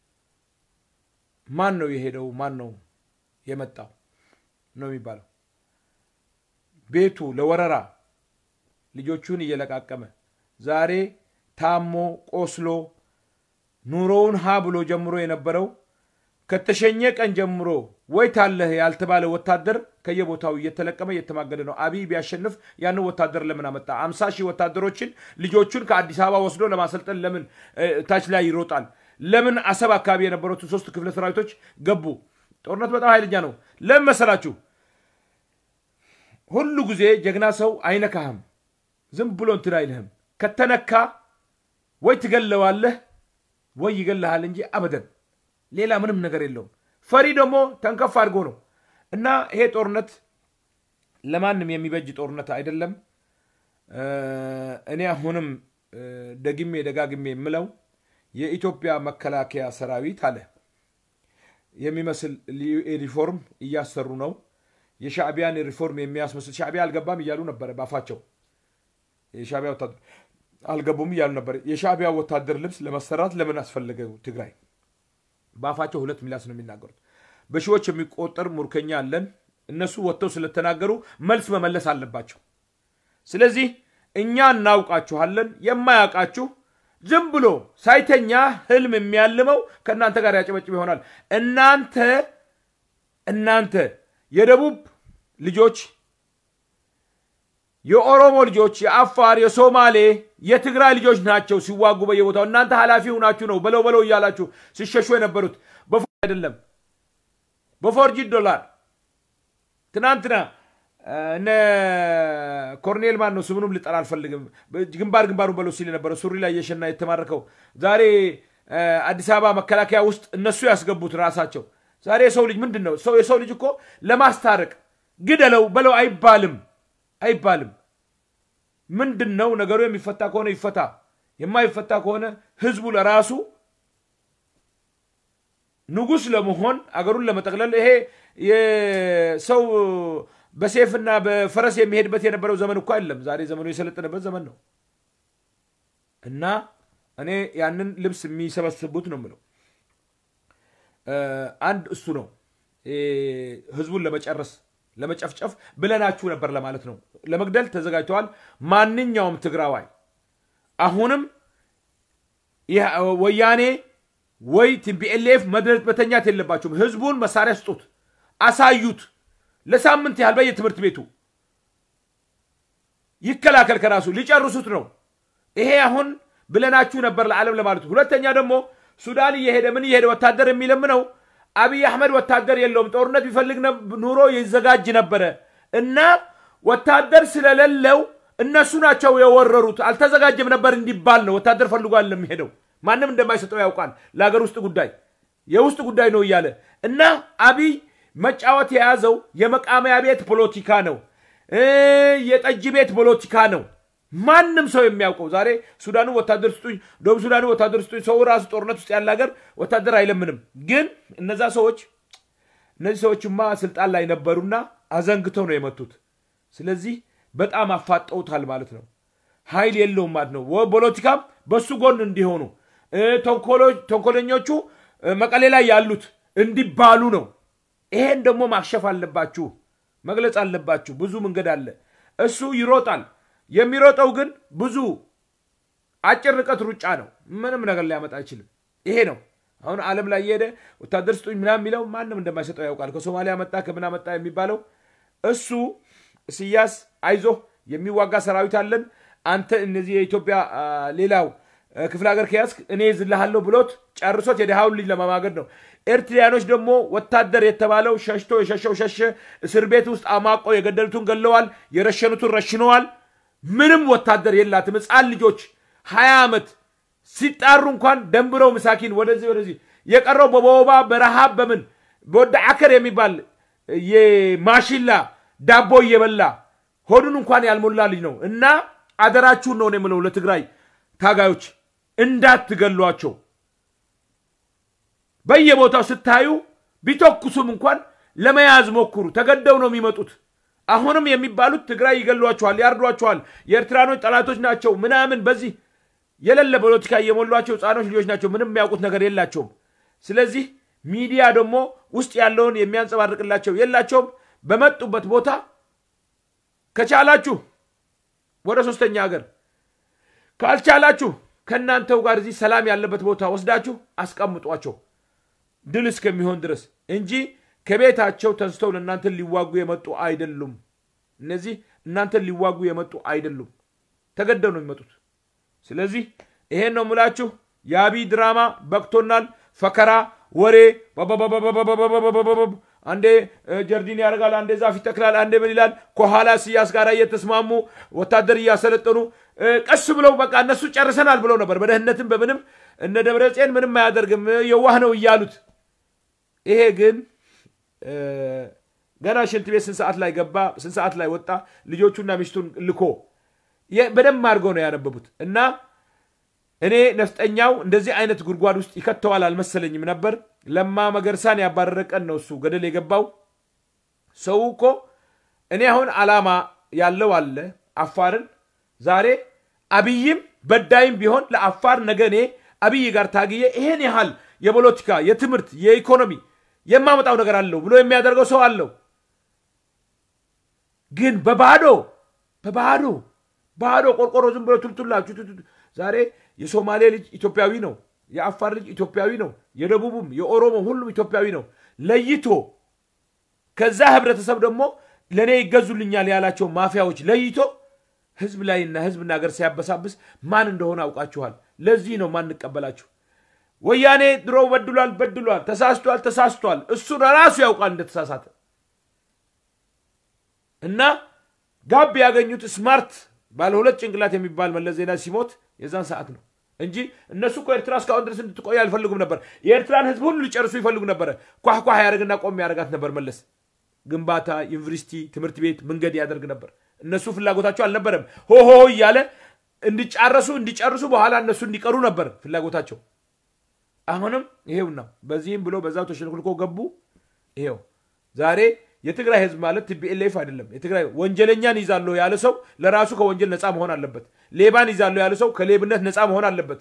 ማን ነው የሄደው? ማን ነው የመጣው ነው የሚባለው። ቤቱ ለወረራ ልጆቹን እየለቃቀመ ዛሬ ታሞ ቆስሎ ኑሮውን ሀ ብሎ ጀምሮ የነበረው ከተሸኘ ቀን ጀምሮ ወይ ታለህ ያልተባለ ወታደር ከየቦታው እየተለቀመ እየተማገደ ነው። አብይ ቢያሸንፍ ያንን ወታደር ለምን አመጣ? አምሳ ሺህ ወታደሮችን ልጆቹን ከአዲስ አበባ ወስዶ ለማሰልጠን ለምን ታች ላይ ይሮጣል? ለምን አሰብ አካባቢ የነበሩትን ሶስት ክፍለ ሰራዊቶች ገቡ? ጦርነት በጣም ኃይለኛ ነው። ለምን መሰላችሁ? ሁሉ ጊዜ ጀግና ሰው አይነካህም። ዝም ብሎ እንትን አይልህም። ከተነካ ወይ ትገለዋለህ ወይ ይገልሃል እንጂ አበደን ሌላ ምንም ነገር የለውም። ፈሪ ደግሞ ተንከፍ አድርጎ ነው እና ይሄ ጦርነት ለማንም የሚበጅ ጦርነት አይደለም። እኔ አሁንም ደግሜ ደጋግሜ የምለው የኢትዮጵያ መከላከያ ሰራዊት አለ የሚመስል ሪፎርም እያሰሩ ነው። የሻዕቢያን ሪፎርም የሚያስመስል ሻዕቢያ አልገባም እያሉ ነበረ ባፋቸው። የሻዕቢያ ወታደር አልገቡም እያሉ ነበር። የሻዕቢያ ወታደር ልብስ ለመሰራት ለምን አስፈለገው ትግራይ? በአፋቸው ሁለት ሚላስ ነው የሚናገሩት። በሺዎች የሚቆጠር ሙርከኛ አለን። እነሱ ወጥተው ስለተናገሩ መልስ መመለስ አለባቸው። ስለዚህ እኛ እናውቃችኋለን። የማያውቃችሁ ዝም ብሎ ሳይተኛ ህልም የሚያልመው ከእናንተ ጋር ያጨበጭብ ይሆናል። እናንተ እናንተ የደቡብ ልጆች፣ የኦሮሞ ልጆች፣ የአፋር፣ የሶማሌ፣ የትግራይ ልጆች ናቸው ሲዋጉ በየቦታው። እናንተ ኃላፊ ሁናችሁ ነው በለው በለው እያላችሁ ሲሸሹ የነበሩት በፎ አይደለም በፎርጂድ ዶላር። ትናንትና እነ ኮርኔል ማን ነው ስሙንም ልጠራ አልፈልግም። ግንባር ግንባሩን በለው ሲል የነበረው ሱሪ ላይ የሸና የተማረከው ዛሬ አዲስ አበባ መከላከያ ውስጥ እነሱ ያስገቡት ራሳቸው ዛሬ የሰው ልጅ ምንድን ነው? ሰው የሰው ልጅ እኮ ለማስታረቅ ግደለው በለው አይባልም አይባልም። ምንድን ነው ነገሩ? የሚፈታ ከሆነ ይፈታ፣ የማይፈታ ከሆነ ህዝቡ ለራሱ ንጉስ ለመሆን አገሩን ለመጠቅለል ይሄ የሰው በሴፍና በፈረስ የሚሄድበት የነበረው ዘመን እኮ አይደለም። ዛሬ ዘመኑ የሰለጠነበት ዘመን ነው እና እኔ ያንን ልብስ የሚሰበስቡት ነው የምለው አንድ እሱ ነው ህዝቡን ለመጨረስ ለመጨፍጨፍ ብለናችሁ ነበር ለማለት ነው። ለመግደል ተዘጋጅተዋል። ማንኛውም ትግራዋይ አሁንም ወያኔ ወይ ቲፒኤልኤፍ መተኛት የለባቸውም። ህዝቡን መሳሪያ ስጡት፣ አሳዩት። ለሳምንት ያህል በየትምህርት ቤቱ ይከላከል ከራሱ ሊጨርሱት ነው። ይሄ አሁን ብለናችሁ ነበር ለዓለም ለማለት ሁለተኛ ደግሞ ሱዳን እየሄደ ምን እየሄደ ወታደር የሚለምነው አብይ አህመድ ወታደር የለውም። ጦርነት ቢፈልግ ኑሮ ይዘጋጅ ነበረ እና ወታደር ስለሌለው እነሱ ናቸው የወረሩት። አልተዘጋጀም ነበር እንዲባል ነው። ወታደር ፈልጓል ለሚሄደው ማንም እንደማይሰጠው ያውቃል። ለሀገር ውስጥ ጉዳይ የውስጥ ጉዳይ ነው እያለ እና አብይ መጫወት የያዘው የመቃመያ ቤት ፖለቲካ ነው፣ የጠጅ ቤት ፖለቲካ ነው። ማንም ሰው የሚያውቀው ዛሬ ሱዳኑ ወታደር ስጡኝ፣ ደቡብ ሱዳኑ ወታደር ስጡኝ። ሰው ራሱ ጦርነት ውስጥ ያለ ሀገር ወታደር አይለምንም። ግን እነዛ ሰዎች እነዚህ ሰዎችማ ስልጣን ላይ ነበሩና አዘንግተው ነው የመቱት። ስለዚህ በጣም አፋጠውታል ማለት ነው። ኃይል የለውም ማለት ነው። ፖለቲካም በሱ ጎን እንዲሆኑ ተንኮለኞቹ መቀሌ ላይ ያሉት እንዲባሉ ነው። ይሄን ደግሞ ማክሸፍ አለባችሁ፣ መግለጽ አለባችሁ። ብዙ መንገድ አለ። እሱ ይሮጣል። የሚሮጠው ግን ብዙ አጭር ርቀት ሩጫ ነው። ምንም ነገር ሊያመጣ አይችልም። ይሄ ነው አሁን ዓለም ላይ እየሄደ ወታደር ስጡኝ ምናምን የሚለው ማንም እንደማይሰጠው ያውቃል። ከሶማሊያ መጣ ከምና መጣ የሚባለው እሱ እስያስ አይዞህ የሚዋጋ ሰራዊት አለን አንተ እነዚህ የኢትዮጵያ ሌላው ክፍለ ሀገር ከያዝክ እኔ ይዝልሃለሁ ብሎት ጨርሶት የድሃውን ልጅ ለማማገድ ነው። ኤርትራያኖች ደግሞ ወታደር የተባለው ሸሽቶ የሸሸው ሸሸ። እስር ቤት ውስጥ አማቆ የገደሉትን ገለዋል፣ የረሸኑትን ረሽነዋል። ምንም ወታደር የላትም። ህፃን ልጆች ሀያ ዓመት ሲጣሩ እንኳን ደንብረው ምሳኪን ወደዚህ ወደዚህ የቀረው በወባ በረሃብ በምን በወደ አከር የሚባል የማሽላ ዳቦ እየበላ ሆዱን እንኳን ያልሞላ ልጅ ነው እና አደራችሁን ነው የምለው ለትግራይ ታጋዮች እንዳትገሏቸው። በየቦታው ስታዩ ቢተኩሱም እንኳን ለመያዝ ሞክሩ። ተገደው ነው የሚመጡት። አሁንም የሚባሉት ትግራይ ይገሏቸዋል፣ ያርዷቸዋል፣ የኤርትራኖች ጠላቶች ናቸው ምናምን በዚህ የሌለ ፖለቲካ እየሞሏቸው ህፃኖች ልጆች ናቸው። ምንም የሚያውቁት ነገር የላቸውም። ስለዚህ ሚዲያ ደግሞ ውስጥ ያለውን የሚያንጸባርቅላቸው የላቸውም። በመጡበት ቦታ ከቻላችሁ ወደ ሶስተኛ ሀገር ካልቻላችሁ ከእናንተው ጋር እዚህ ሰላም ያለበት ቦታ ወስዳችሁ አስቀምጧቸው ድል እስከሚሆን ድረስ እንጂ ከቤታቸው ተንስተው ለእናንተን ሊዋጉ የመጡ አይደሉም። እነዚህ እናንተን ሊዋጉ የመጡ አይደሉም። ተገደው ነው የሚመጡት። ስለዚህ ይሄን ነው የምላችሁ። የአብይ ድራማ በቅቶናል። ፈከራ፣ ወሬ አንዴ ጀርዲን ያደርጋል፣ አንዴ ዛፍ ይተክላል፣ አንዴ ምን ይላል። ከኋላ ስያስ ጋር እየተስማሙ ወታደር እያሰለጠኑ ቀስ ብለው በቃ እነሱ ጨርሰናል ብለው ነበር። በደህንነትም በምንም እነ ደብረጽዮን ምንም አያደርግም የዋህ ነው እያሉት። ይሄ ግን ገና ሽንት ቤት ስንት ሰዓት ላይ ገባ፣ ስንት ሰዓት ላይ ወጣ፣ ልጆቹና ሚስቱን ልኮ በደንብ አድርገው ነው ያነበቡት እና እኔ ነፍጠኛው እንደዚህ አይነት ጉድጓድ ውስጥ ይከተዋል አልመሰለኝም ነበር። ለማ መገርሳን ያባረረ ቀን ነው እሱ ገደል የገባው። ሰው እኮ እኔ አሁን አላማ ያለው አለ አፋርን ዛሬ አብይም በዳይም ቢሆን ለአፋር ነገ እኔ አብይ ጋር ታግዬ ይሄን ያህል የፖለቲካ የትምህርት የኢኮኖሚ የማመጣው ነገር አለው ብሎ የሚያደርገው ሰው አለው። ግን በባዶ በባዶ ባዶ ቆርቆሮ ዝም ብሎ ቱልቱላችሁ ዛሬ የሶማሌ ልጅ ኢትዮጵያዊ ነው። የአፋር ልጅ ኢትዮጵያዊ ነው። የደቡቡም የኦሮሞ ሁሉም ኢትዮጵያዊ ነው። ለይቶ ከዛ ህብረተሰብ ደግሞ ለእኔ ይገዙልኛል ያላቸው ማፊያዎች ለይቶ ህዝብ ላይና ህዝብና ሀገር ሲያበሳብስ ማን እንደሆነ አውቃችኋል። ለዚህ ነው ማንቀበላችሁ። ወያኔ ድሮ በድሏል በድሏል፣ ተሳስቷል ተሳስቷል። እሱ ራሱ ያውቃል እንደተሳሳተ እና ጋብ ያገኙት ስማርት ባለ ሁለት ጭንቅላት የሚባል መለስ ዜና ሲሞት የዛን ሰዓት ነው እንጂ እነሱ እኮ ኤርትራ እስካሁን ድረስ እንድትቆይ አልፈልጉም ነበር። የኤርትራን ህዝብ ሁሉ ሊጨርሱ ይፈልጉ ነበረ። ኳህኳህ ያደርግና ቆም ያደርጋት ነበር መለስ። ግንባታ፣ ዩኒቨርሲቲ፣ ትምህርት ቤት፣ መንገድ ያደርግ ነበር። እነሱ ፍላጎታቸው አልነበረም። ሆሆ እያለ እንዲጫረሱ እንዲጨርሱ በኋላ እነሱ እንዲቀሩ ነበር ፍላጎታቸው። አሁንም ይሄው ነው። በዚህም ብሎ በዛው ተሸንኩልኮ ገቡ። ይሄው ዛሬ የትግራይ ህዝብ ማለት ቲፒኤልኤፍ አይደለም። የትግራይ ወንጀለኛን ይዛለሁ ያለ ሰው ለራሱ ከወንጀል ነፃ መሆን አለበት። ሌባን ይዛለሁ ያለ ሰው ከሌብነት ነፃ መሆን አለበት።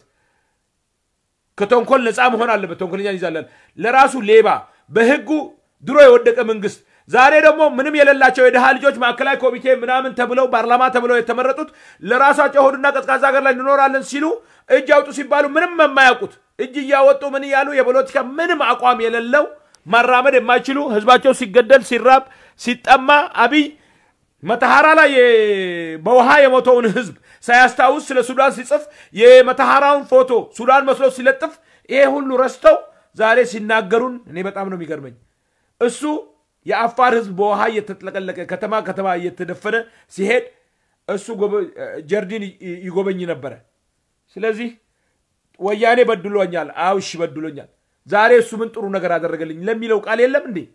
ከተንኮል ነፃ መሆን አለበት። ተንኮለኛን ይዛለን ለራሱ ሌባ በህጉ ድሮ የወደቀ መንግስት ዛሬ ደግሞ ምንም የሌላቸው የድሃ ልጆች ማዕከላዊ ኮሚቴ ምናምን ተብለው ፓርላማ ተብለው የተመረጡት ለራሳቸው ሆድና ቀዝቃዛ ሀገር ላይ እንኖራለን ሲሉ እጅ አውጡ ሲባሉ ምንም የማያውቁት እጅ እያወጡ ምን እያሉ የፖለቲካ ምንም አቋም የሌለው ማራመድ የማይችሉ ህዝባቸው ሲገደል ሲራብ ሲጠማ አብይ መተሐራ ላይ የ- በውሃ የሞተውን ህዝብ ሳያስታውስ ስለ ሱዳን ሲጽፍ የመተሐራውን ፎቶ ሱዳን መስሎ ሲለጥፍ ይሄ ሁሉ ረስተው ዛሬ ሲናገሩን እኔ በጣም ነው የሚገርመኝ። እሱ የአፋር ህዝብ በውሃ እየተጥለቀለቀ ከተማ ከተማ እየተደፈነ ሲሄድ እሱ ጎበ- ጀርዲን ይ- ይጎበኝ ነበረ። ስለዚህ ወያኔ በድሎኛል፣ አውሽ በድሎኛል፣ ዛሬ እሱ ምን ጥሩ ነገር አደረገልኝ ለሚለው ቃል የለም እንዴ?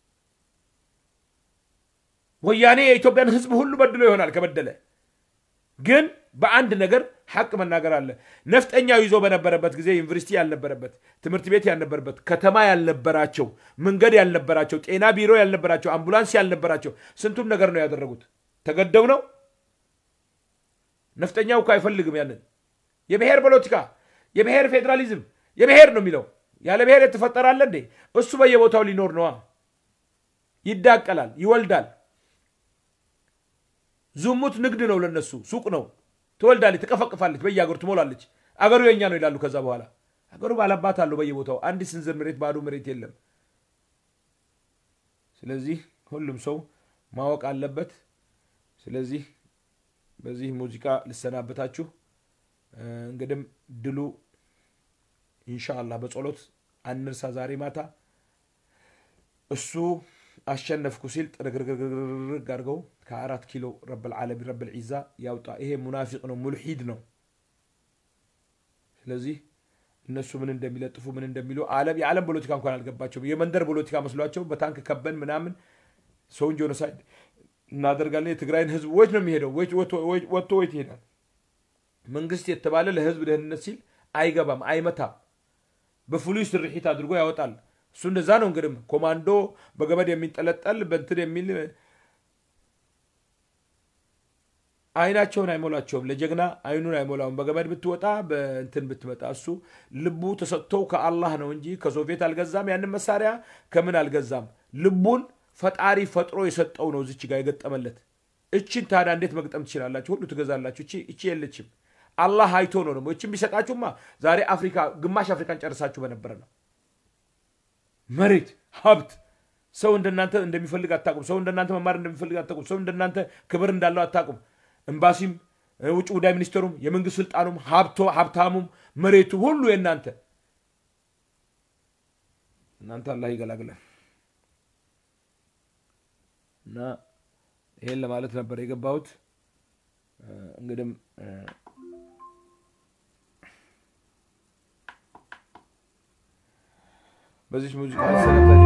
ወያኔ የኢትዮጵያን ህዝብ ሁሉ በድሎ ይሆናል ከበደለ። ግን በአንድ ነገር ሐቅ መናገር አለ። ነፍጠኛው ይዞ በነበረበት ጊዜ ዩኒቨርሲቲ ያልነበረበት፣ ትምህርት ቤት ያልነበረበት፣ ከተማ ያልነበራቸው፣ መንገድ ያልነበራቸው፣ ጤና ቢሮ ያልነበራቸው፣ አምቡላንስ ያልነበራቸው ስንቱን ነገር ነው ያደረጉት። ተገደው ነው። ነፍጠኛው እኮ አይፈልግም ያንን የብሔር ፖለቲካ፣ የብሔር ፌዴራሊዝም፣ የብሔር ነው የሚለው። ያለ ብሔር የተፈጠረ አለ እንዴ? እሱ በየቦታው ሊኖር ነዋ። ይዳቀላል፣ ይወልዳል። ዝሙት ንግድ ነው ለነሱ፣ ሱቅ ነው። ትወልዳለች፣ ትቀፈቅፋለች፣ በየአገሩ ትሞላለች። አገሩ የኛ ነው ይላሉ። ከዛ በኋላ አገሩ ባላባት አለው በየቦታው አንድ ስንዝር መሬት ባዶ መሬት የለም። ስለዚህ ሁሉም ሰው ማወቅ አለበት። ስለዚህ በዚህ ሙዚቃ ልሰናበታችሁ። እ፣ እንግዲም ድሉ ኢንሻአላህ በጸሎት አንርሳ። ዛሬ ማታ እሱ አሸነፍኩ ሲል ጥርግርግርግርግ አድርገው ከአራት ኪሎ ረብል ዓለሚን ረብል ዒዛ ያውጣ። ይሄ ሙናፊቅ ነው፣ ሙልሒድ ነው። ስለዚህ እነሱ ምን እንደሚለጥፉ ምን እንደሚሉ ዓለም የዓለም ፖለቲካ እንኳን አልገባቸውም። የመንደር ፖለቲካ መስሏቸው በታንክ ከበን ምናምን ሰውን ጆኖሳይድ እናደርጋለን። የትግራይን ህዝብ ወይት ነው የሚሄደው? ወይት- ወጥቶ- ወይት- ወጥቶ ወይት ይሄዳል? መንግስት የተባለ ለህዝብ ደህንነት ሲል አይገባም፣ አይመታም። በፖሊስ ስርሒት አድርጎ ያወጣል። እሱ እንደዛ ነው እንግዲህ ኮማንዶ በገመድ የሚንጠለጠል በንትን የሚል አይናቸውን አይሞላቸውም። ለጀግና አይኑን አይሞላውም። በገመድ ብትወጣ በእንትን ብትመጣ እሱ ልቡ ተሰጥቶው ከአላህ ነው እንጂ ከሶቪየት አልገዛም። ያንን መሳሪያ ከምን አልገዛም። ልቡን ፈጣሪ ፈጥሮ የሰጠው ነው እዚች ጋር የገጠመለት። እችን ታዲያ እንዴት መግጠም ትችላላችሁ? ሁሉ ትገዛላችሁ። እቺ እቺ የለችም። አላህ አይቶ ነው ደግሞ እችን ቢሰጣችሁማ ዛሬ አፍሪካ ግማሽ አፍሪካን ጨርሳችሁ በነበረ ነው። መሬት፣ ሀብት ሰው እንደናንተ እንደሚፈልግ አታቁም። ሰው እንደናንተ መማር እንደሚፈልግ አታቁም። ሰው እንደናንተ ክብር እንዳለው አታቁም። ኤምባሲም፣ ውጭ ጉዳይ ሚኒስትሩም፣ የመንግስት ስልጣኑም፣ ሀብቶ ሀብታሙም፣ መሬቱ ሁሉ የእናንተ እናንተ አላህ ይገላግለን እና ይሄን ለማለት ነበር የገባሁት። እንግዲም በዚች ሙዚቃ ሰነታችሁ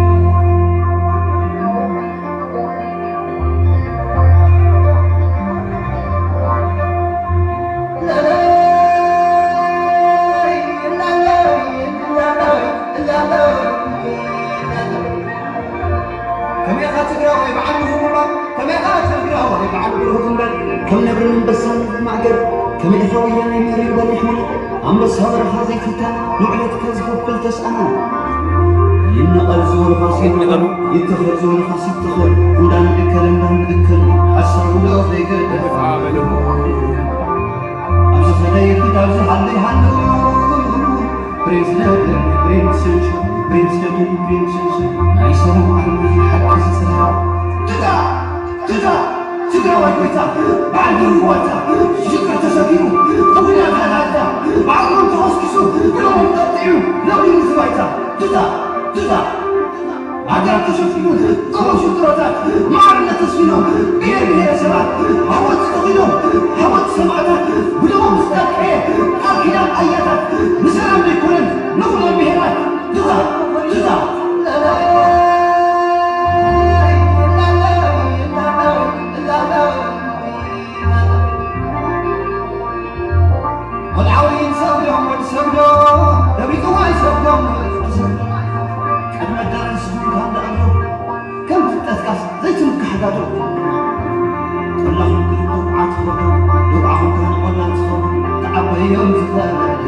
كم نبر من بسام معقل كم إخويا يمري بل يحمل عم بس هبر حازي فتا نعلت كذب فلتسأل ينقل زور فاس ينقل يتخر زور فاس يتخر ودان ذكر ودان ذكر حسن ولو في قدر أبس فدي في دابس حلي حلو بريز لدن بريز سنشا بريز لدن بريز سنشا نايسر محمد حق سسرا تدا تدا ትግራዋይ ጎይታ በዓንዲ ርዋታ ሽግር ተሰቢሩ ቅቡና ካናዳ ባዕሮም ተኸስኪሱ ብሎም ጠጢዑ ነብሪ ምዝባይታ ትታ ትታ ሃገር ተሸፊኑ ጥበብ ሽጥሮታት ማዕርነት ተስፊኖም ብሔር ብሔረሰባት ሃወት ተኺኖም ሃወት ሰማዕታት ብሎሞም ዝጠቅዐ ቃል ኪዳን ኣያታት ንሰላም ዘይኮነን ንኩሎም ብሔራት ትታ ትታ والعوين سودهم والسودهم نبيكم ما يسودهم قد الدرس كان دعوه كم تتسقس زي تمك حدادو والله كنتم عاتفهم دعاهم كان قلنا تصفهم تعبيهم زفانا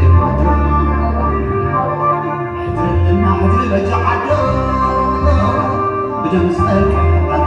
حجر لنا حجر بجعدو بدم سألك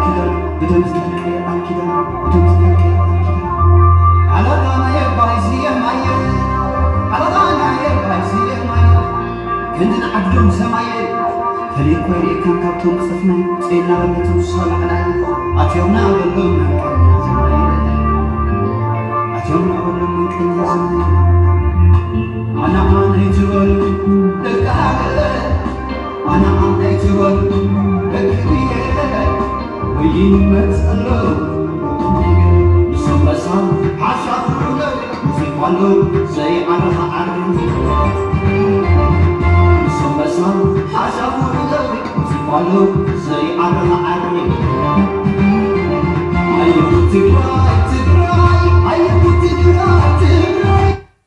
እቶም ዝጠልቀየ ቃል ኪዳን እቶም ዝጠልቀየ ቃል ኪዳን ሓለቓናየ ባይዝየ ማየ ሓለቓናየ ባይዝየ ማየ ክንድን ዓዶም ሰማየ ፈሊጥ ኮይርኢካን ካብቶም ክፅፍናይ ፄና በነቶም ዝሰላዕናይ ኣትዮምና በሎም መንቀኛ ዘማየ ኣትዮምና በሎም መንቀኛ ዘማየ ኣነ ኣነይ ትበሉ ደቂ ሃገር ኣነ ኣነይ ትበሉ ደቂ ብየ ወይመፀሎ ንሶም በሳ ሓሳብሎ ሙዚቃሎ ዘይዓረኻ ዓሪ ንሶም በሳ ሓሳብሎ ሙዚቃሎ ዘይዓረኻ ዓሪ ኣየሁ ትግራይ ትግራይ ኣየሁ ትግራይ ትግራይ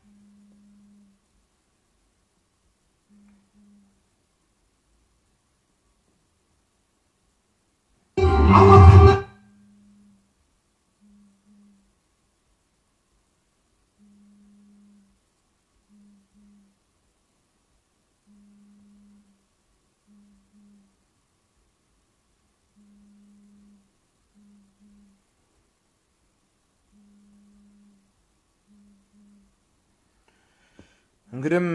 ዓወት እንግዲህም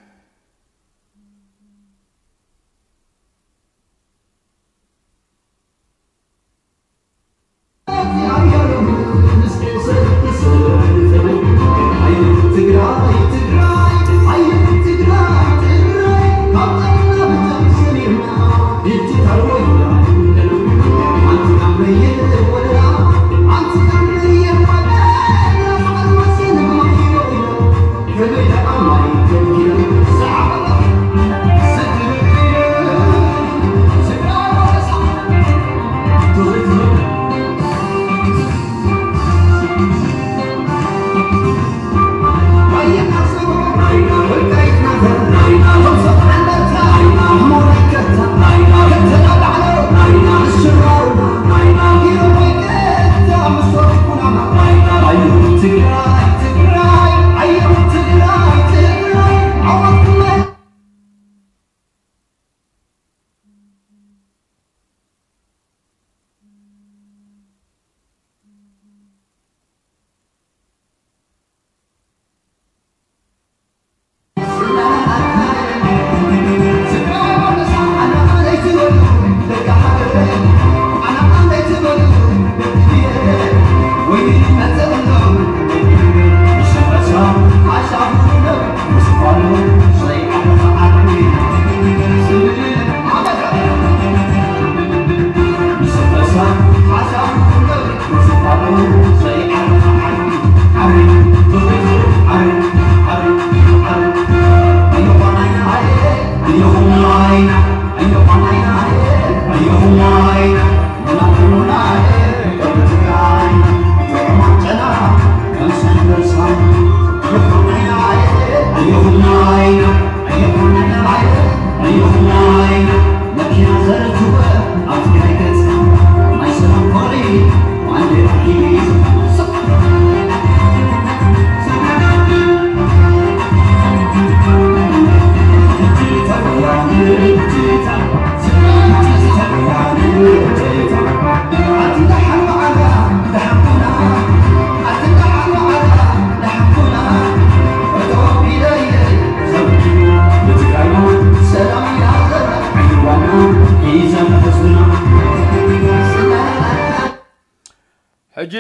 ሕጂ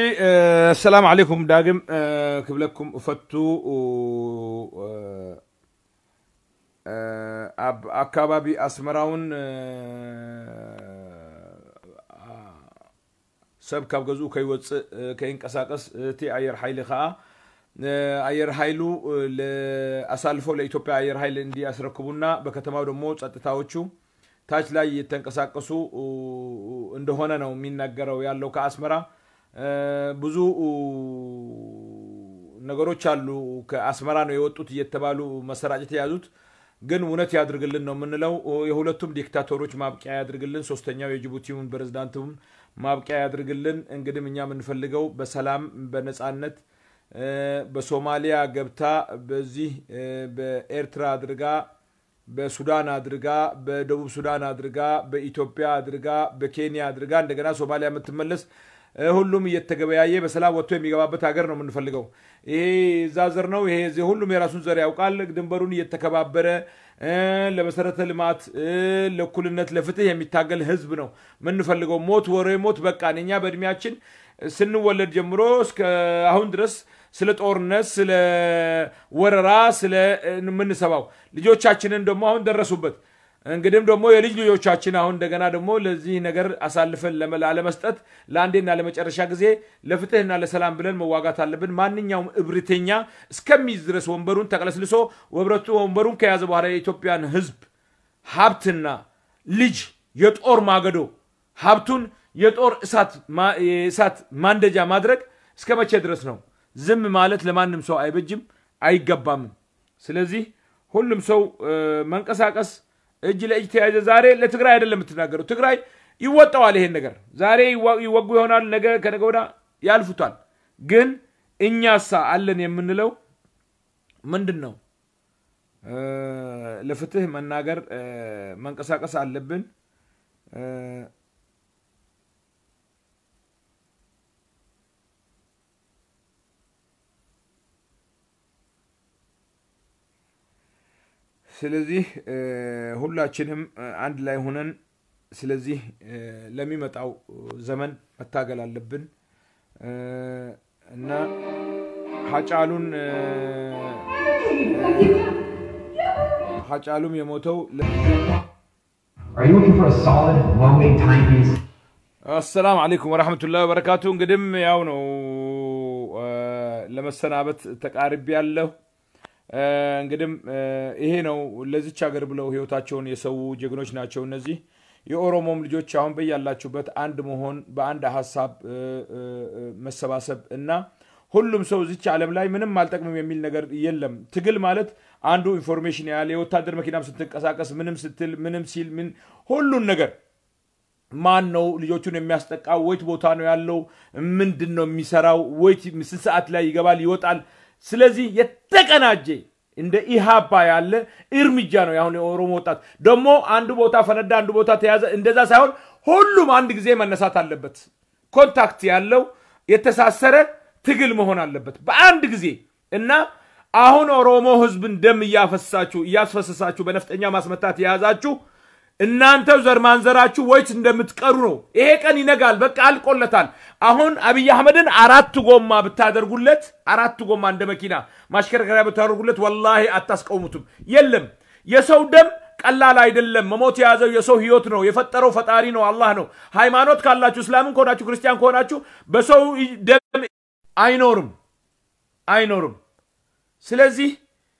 ሰላም ዓለይኩም ዳግም ክብለኩም እፈቱ ኣብ ኣካባቢ ኣስመራውን ሰብ ካብ ገዝኡ ከይወፅእ ከይንቀሳቀስ እቲ ኣየር ሓይሊ ከዓ አየር ኃይሉ አሳልፎ ለኢትዮጵያ አየር ኃይል እንዲያስረክቡና በከተማው ደግሞ ጸጥታዎቹ ታች ላይ እየተንቀሳቀሱ እንደሆነ ነው የሚናገረው ያለው ከአስመራ ብዙ ነገሮች አሉ ከአስመራ ነው የወጡት እየተባሉ መሰራጨት የያዙት ግን እውነት ያድርግልን ነው የምንለው የሁለቱም ዲክታቶሮች ማብቂያ ያድርግልን ሶስተኛው የጅቡቲውን ፕሬዝዳንቱን ማብቂያ ያድርግልን እንግዲህ እኛ የምንፈልገው በሰላም በነጻነት በሶማሊያ ገብታ በዚህ በኤርትራ አድርጋ በሱዳን አድርጋ በደቡብ ሱዳን አድርጋ በኢትዮጵያ አድርጋ በኬንያ አድርጋ እንደገና ሶማሊያ የምትመለስ እ፣ ሁሉም እየተገበያየ በሰላም ወጥቶ የሚገባበት ሀገር ነው የምንፈልገው። ይሄ እዛ ዘር ነው ይሄ እዚህ ሁሉም የራሱን ዘር ያውቃል። ድንበሩን እየተከባበረ እ፣ ለመሰረተ ልማት እ፣ ለእኩልነት ለፍትህ የሚታገል ህዝብ ነው የምንፈልገው። ሞት ወሬ ሞት በቃን። እኛ በእድሜያችን ስንወለድ ጀምሮ እስከ አሁን ድረስ ስለ ጦርነት ስለ ወረራ ስለ የምንሰባው ልጆቻችንን ደግሞ አሁን ደረሱበት። እንግዲህም ደግሞ የልጅ ልጆቻችን አሁን እንደገና ደግሞ ለዚህ ነገር አሳልፈን ለመ- ላለመስጠት ለአንዴና ለመጨረሻ ጊዜ ለፍትህና ለሰላም ብለን መዋጋት አለብን። ማንኛውም እብሪተኛ እስከሚይዝ ድረስ ወንበሩን ተቀለስልሶ ወብረቱ ወንበሩን ከያዘ በኋላ የኢትዮጵያን ህዝብ ሀብትና ልጅ የጦር ማገዶ ሀብቱን የጦር እሳት ማ- የእሳት ማንደጃ ማድረግ እስከ መቼ ድረስ ነው? ዝም ማለት ለማንም ሰው አይበጅም አይገባምም። ስለዚህ ሁሉም ሰው እ፣ መንቀሳቀስ እጅ ለእጅ ተያይዘ ዛሬ ለትግራይ አይደለም የምትናገረው። ትግራይ ይወጣዋል ይሄን ነገር ዛሬ ይዋ- ይወጉ ይሆናል፣ ነገ ከነገ ወዲያ ያልፉታል። ግን እኛሳ አለን የምንለው ምንድን ነው? እ፣ ለፍትህ መናገር እ፣ መንቀሳቀስ አለብን። እ፣ ስለዚህ እ፣ ሁላችንም እ፣ አንድ ላይ ሆነን ስለዚህ እ፣ ለሚመጣው ዘመን መታገል አለብን እ፣ እና ሀጫሉን እ፣ ሀጫሉም የሞተው ለ- Are you looking for a solid, low-weight timepiece? አሰላም አለይኩም ወረሕመቱላሂ ወበረካቱ። እንግዲህም ያው ነው እ፣ ለመሰናበት ተቃርቤ ያለሁ። እንግዲህም እ፣ ይሄ ነው ለዚች ሀገር ብለው ህይወታቸውን የሰው ጀግኖች ናቸው እነዚህ። የኦሮሞም ልጆች አሁን በያላችሁበት አንድ መሆን በአንድ ሀሳብ እ፣ እ፣ እ፣ መሰባሰብ እና ሁሉም ሰው እዚች ዓለም ላይ ምንም አልጠቅምም የሚል ነገር የለም። ትግል ማለት አንዱ ኢንፎርሜሽን ያለ የወታደር መኪናም ስትንቀሳቀስ ምንም ስትል ምንም ሲል ምን ሁሉን ነገር ማን ነው ልጆቹን የሚያስጠቃው? ወይት ቦታ ነው ያለው? ምንድን ነው የሚሰራው? ወይት ስንት ሰዓት ላይ ይገባል ይወጣል? ስለዚህ የተቀናጀ እንደ ኢሃፓ ያለ እርምጃ ነው ያሁን የኦሮሞ ወጣት ደግሞ አንድ ቦታ ፈነዳ፣ አንድ ቦታ ተያዘ፣ እንደዛ ሳይሆን ሁሉም አንድ ጊዜ መነሳት አለበት። ኮንታክት ያለው የተሳሰረ ትግል መሆን አለበት በአንድ ጊዜ እና አሁን ኦሮሞ ህዝብን ደም እያፈሳችሁ እያስፈሰሳችሁ በነፍጠኛ ማስመታት የያዛችሁ እናንተ ዘር ማንዘራችሁ ወይት እንደምትቀሩ ነው። ይሄ ቀን ይነጋል። በቃ አልቆለታል። አሁን አብይ አህመድን አራት ጎማ ብታደርጉለት አራት ጎማ እንደ መኪና ማሽከርከሪያ ብታደርጉለት ወላሂ አታስቀውሙትም። የለም የሰው ደም ቀላል አይደለም። መሞት የያዘው የሰው ህይወት ነው። የፈጠረው ፈጣሪ ነው፣ አላህ ነው። ሃይማኖት ካላችሁ እስላምን ከሆናችሁ ክርስቲያን ከሆናችሁ በሰው ደም አይኖርም አይኖርም። ስለዚህ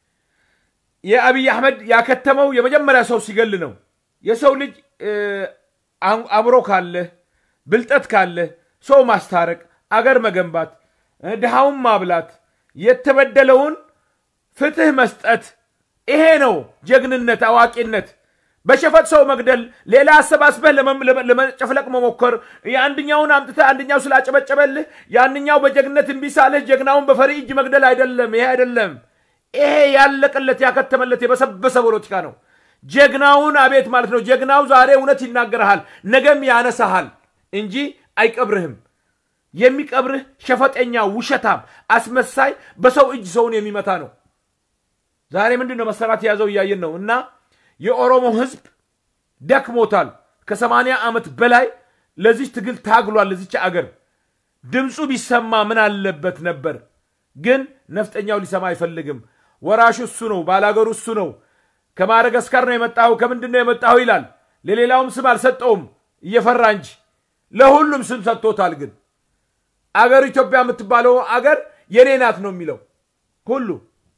የአብይ አህመድ ያከተመው የመጀመሪያ ሰው ሲገል ነው። የሰው ልጅ እ፣ አም- አእምሮ ካለ ብልጠት ካለ ሰው ማስታረቅ፣ አገር መገንባት፣ እ፣ ድሃውን ማብላት፣ የተበደለውን ፍትህ መስጠት፣ ይሄ ነው ጀግንነት፣ አዋቂነት። በሸፈጥ ሰው መግደል፣ ሌላ አሰባስበህ ለመ- ለመ- ለመጨፍለቅ መሞከር፣ የአንድኛውን አምጥተህ አንድኛው ስላጨበጨበልህ ያንኛው በጀግነት እምቢ ሳልህ ጀግናውን በፈሪ እጅ መግደል አይደለም። ይሄ አይደለም። ይሄ ያለቀለት ያከተመለት የበሰበሰ ፖለቲካ ነው። ጀግናውን አቤት ማለት ነው። ጀግናው ዛሬ እውነት ይናገርሃል፣ ነገም ያነሳሃል እንጂ አይቀብርህም። የሚቀብርህ ሸፈጠኛ፣ ውሸታም፣ አስመሳይ፣ በሰው እጅ ሰውን የሚመታ ነው። ዛሬ ምንድን ነው መሰራት የያዘው እያየን ነው። እና የኦሮሞ ህዝብ ደክሞታል። ከሰማንያ ዓመት በላይ ለዚህ ትግል ታግሏል። ለዚች አገር ድምፁ ቢሰማ ምን አለበት ነበር። ግን ነፍጠኛው ሊሰማ አይፈልግም። ወራሹ እሱ ነው፣ ባላገሩ እሱ ነው። ከማደጋስካር ነው የመጣሁ ከምንድን ነው የመጣሁ ይላል። ለሌላውም ስም አልሰጠውም እየፈራ እንጂ ለሁሉም ስም ሰጥቶታል። ግን አገር ኢትዮጵያ የምትባለው አገር የኔ ናት ነው የሚለው ሁሉ።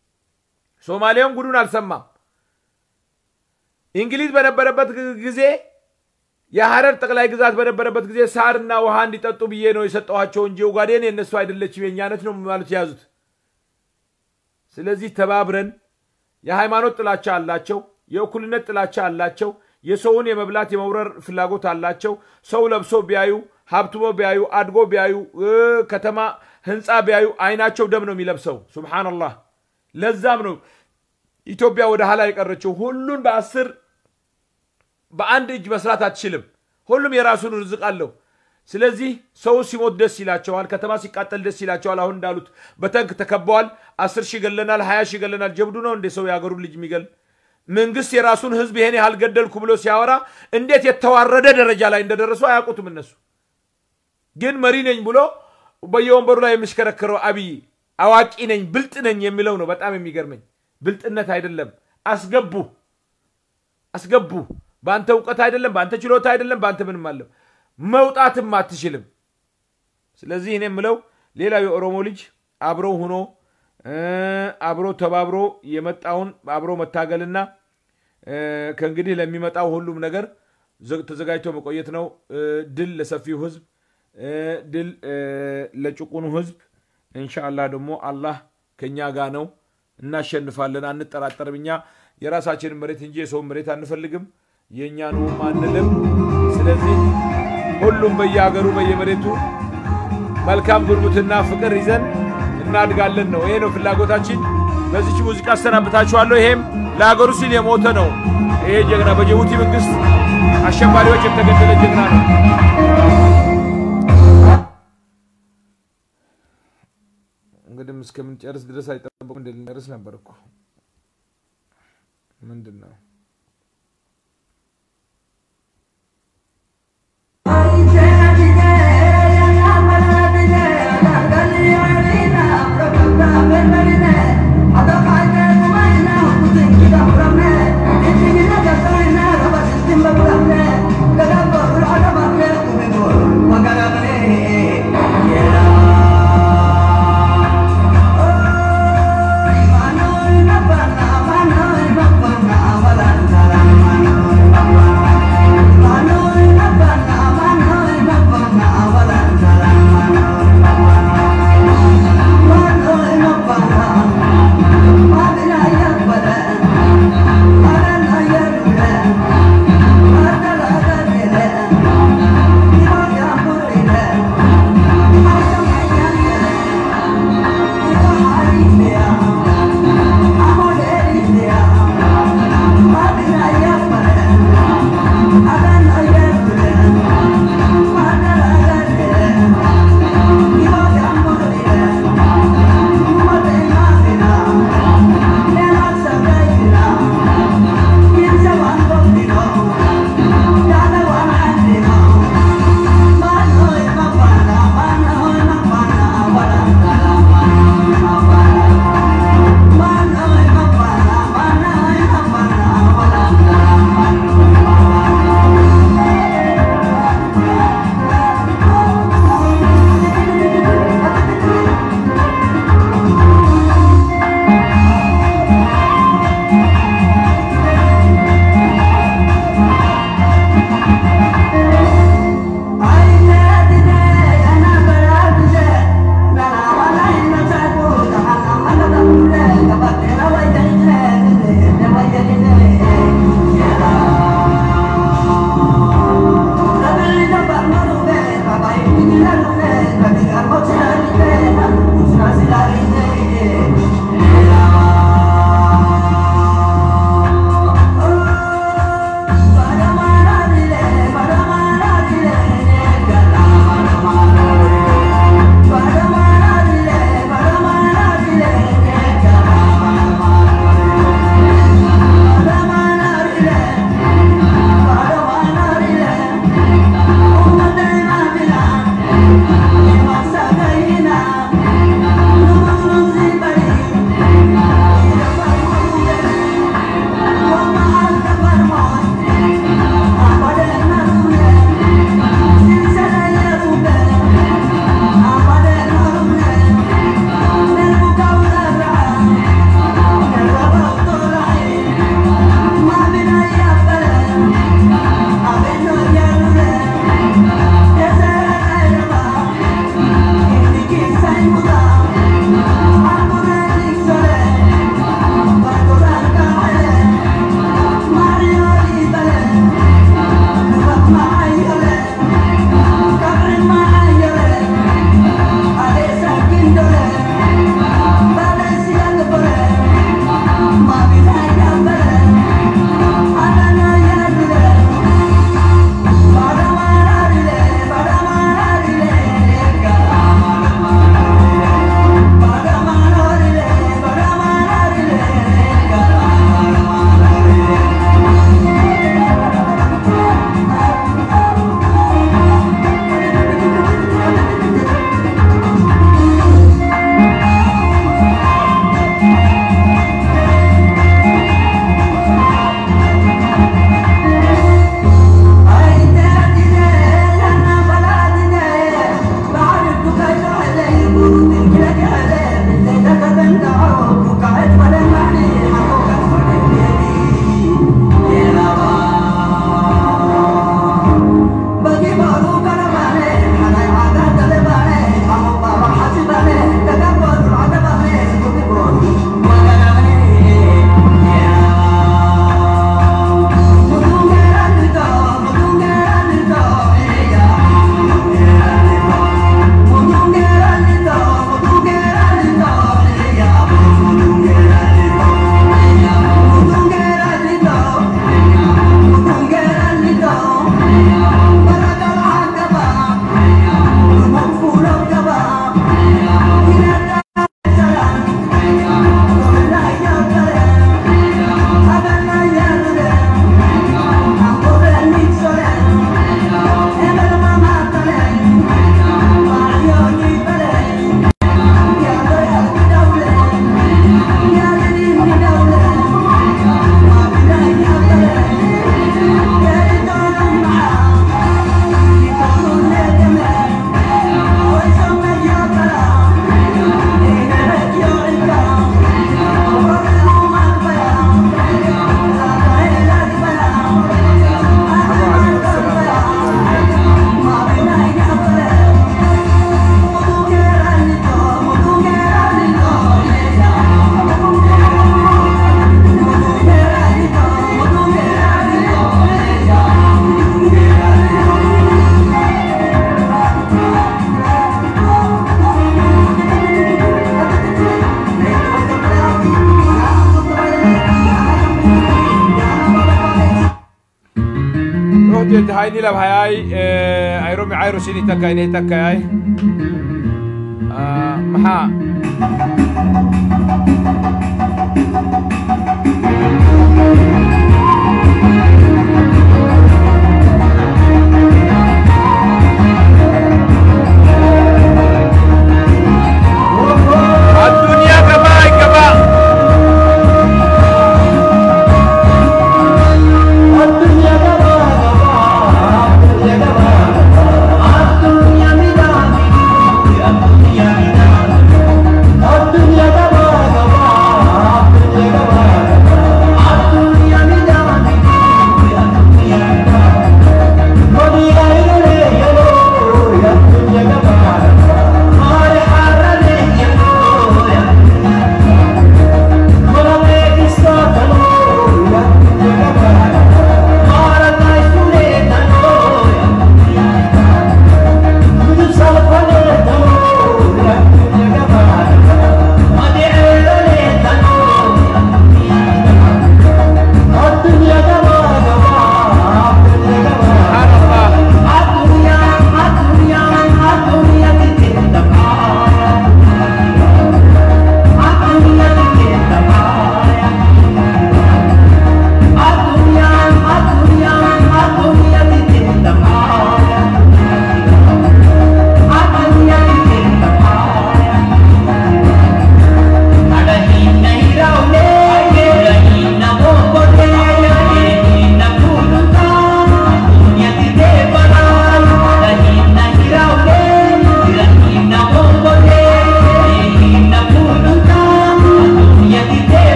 ሶማሌውን ጉዱን አልሰማም። እንግሊዝ በነበረበት ጊዜ የሐረር ጠቅላይ ግዛት በነበረበት ጊዜ ሳርና ውሃ እንዲጠጡ ብዬ ነው የሰጠኋቸው እንጂ ኡጋዴን የእነሱ አይደለችም የእኛነት ነው ማለት የያዙት። ስለዚህ ተባብረን የሃይማኖት ጥላቻ አላቸው፣ የእኩልነት ጥላቻ አላቸው፣ የሰውን የመብላት የመውረር ፍላጎት አላቸው። ሰው ለብሶ ቢያዩ ሀብትሞ ቢያዩ አድጎ ቢያዩ እ፣ ከተማ ህንፃ ቢያዩ አይናቸው ደም ነው የሚለብሰው። ሱብሓነላህ። ለዛም ነው ኢትዮጵያ ወደ ኋላ የቀረችው ሁሉን በአስር በአንድ እጅ መስራት አትችልም። ሁሉም የራሱን ርዝቅ አለው። ስለዚህ ሰው ሲሞት ደስ ይላቸዋል፣ ከተማ ሲቃጠል ደስ ይላቸዋል። አሁን እንዳሉት በተንክ ተከበዋል። አስር ሺህ ገለናል፣ ሀያ ሺህ ገለናል። ጀብዱ ነው እንዴ ሰው የሀገሩን ልጅ የሚገል? መንግስት የራሱን ህዝብ ይሄን ያህል ገደልኩ ብሎ ሲያወራ እንዴት የተዋረደ ደረጃ ላይ እንደደረሱ አያውቁትም እነሱ። ግን መሪ ነኝ ብሎ በየወንበሩ ላይ የሚሽከረከረው አብይ አዋቂ ነኝ ብልጥ ነኝ የሚለው ነው በጣም የሚገርመኝ። ብልጥነት አይደለም። አስገቡ አስገቡ። በአንተ እውቀት አይደለም፣ በአንተ ችሎታ አይደለም፣ በአንተ ምንም አለም መውጣትም አትችልም። ስለዚህ እኔ የምለው ሌላው የኦሮሞ ልጅ አብሮ ሁኖ አብሮ ተባብሮ የመጣውን አብሮ መታገልና ከእንግዲህ ለሚመጣው ሁሉም ነገር ተዘጋጅቶ መቆየት ነው። ድል ለሰፊው ህዝብ፣ ድል ለጭቁኑ ህዝብ። እንሻአላህ ደግሞ አላህ ከኛ ጋር ነው። እናሸንፋለን፣ አንጠራጠርም። እኛ የራሳችንን መሬት እንጂ የሰውን መሬት አንፈልግም፣ የእኛ ነውም አንልም። ስለዚህ ሁሉም በየሀገሩ በየመሬቱ መልካም ጉርብትና ፍቅር ይዘን እናድጋለን ነው። ይሄ ነው ፍላጎታችን። በዚች ሙዚቃ አሰናብታችኋለሁ። ይሄም ለሀገሩ ሲል የሞተ ነው። ይሄ ጀግና በጅቡቲ መንግስት አሸባሪዎች የተገደለ ጀግና ነው። እንግዲህ እስከምንጨርስ ድረስ አይጠበቁም። እንድንጨርስ ነበር እኮ ምንድን ነው Yeah. inni lab hayay ayromi cayro sini takka inay takkayay maxaa الدنيا كما كما الدنيا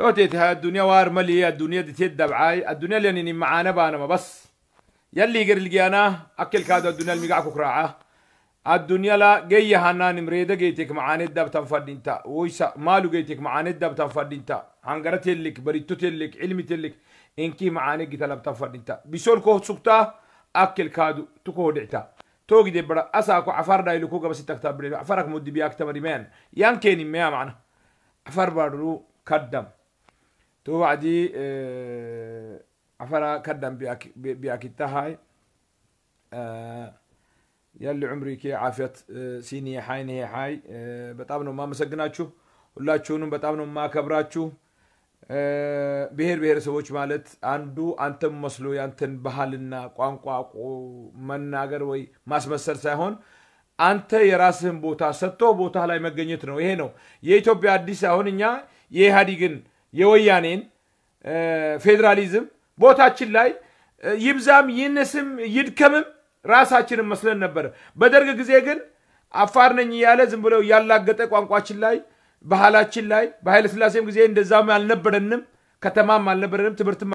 توتيت ها الدنيا وار ملي الدنيا دي تدب عاي الدنيا لاني معانا بانا ما بس يلي يقر لقيانا اكل كادو الدنيا المقع كراعه الدنيا لا جاي هنان مريدة جيتك معاني الدب تنفرد انت ويسا مالو جيتك معاني الدب تنفرد انت هنقرت لك بريتو لك علمي لك انكي معاني جيت لب تنفرد انت بيسول كو سبتا اكل كادو تكو دعتا توقي دي برا اساكو عفار داي لكو قبس تكتب بري عفارك مدي بياك تمري مان يان كيني ميا معنا عفار بارو كدم تو وعدي اه عفارا كدم بياك بياك التهاي اه يلي عمري كي عافية ሲኒ ሀይ ኔ ሀይ በጣም ነው የማመሰግናችሁ ሁላችሁንም በጣም ነው የማከብራችሁ ብሔር ብሔረሰቦች ማለት አንዱ አንተም መስሎ ያንተን ባህልና ቋንቋ መናገር ወይ ማስመሰል ሳይሆን አንተ የራስህን ቦታ ሰጥቶ ቦታ ላይ መገኘት ነው ይሄ ነው የኢትዮጵያ አዲስ አሁን እኛ የኢህአዲግን የወያኔን ፌዴራሊዝም ቦታችን ላይ ይብዛም ይንስም ይድከምም ራሳችንን መስለን ነበር። በደርግ ጊዜ ግን አፋር ነኝ እያለ ዝም ብለው ያላገጠ ቋንቋችን ላይ ባህላችን ላይ በኃይለ ስላሴም ጊዜ እንደዛም አልነበረንም፣ ከተማም አልነበረንም፣ ትምህርትም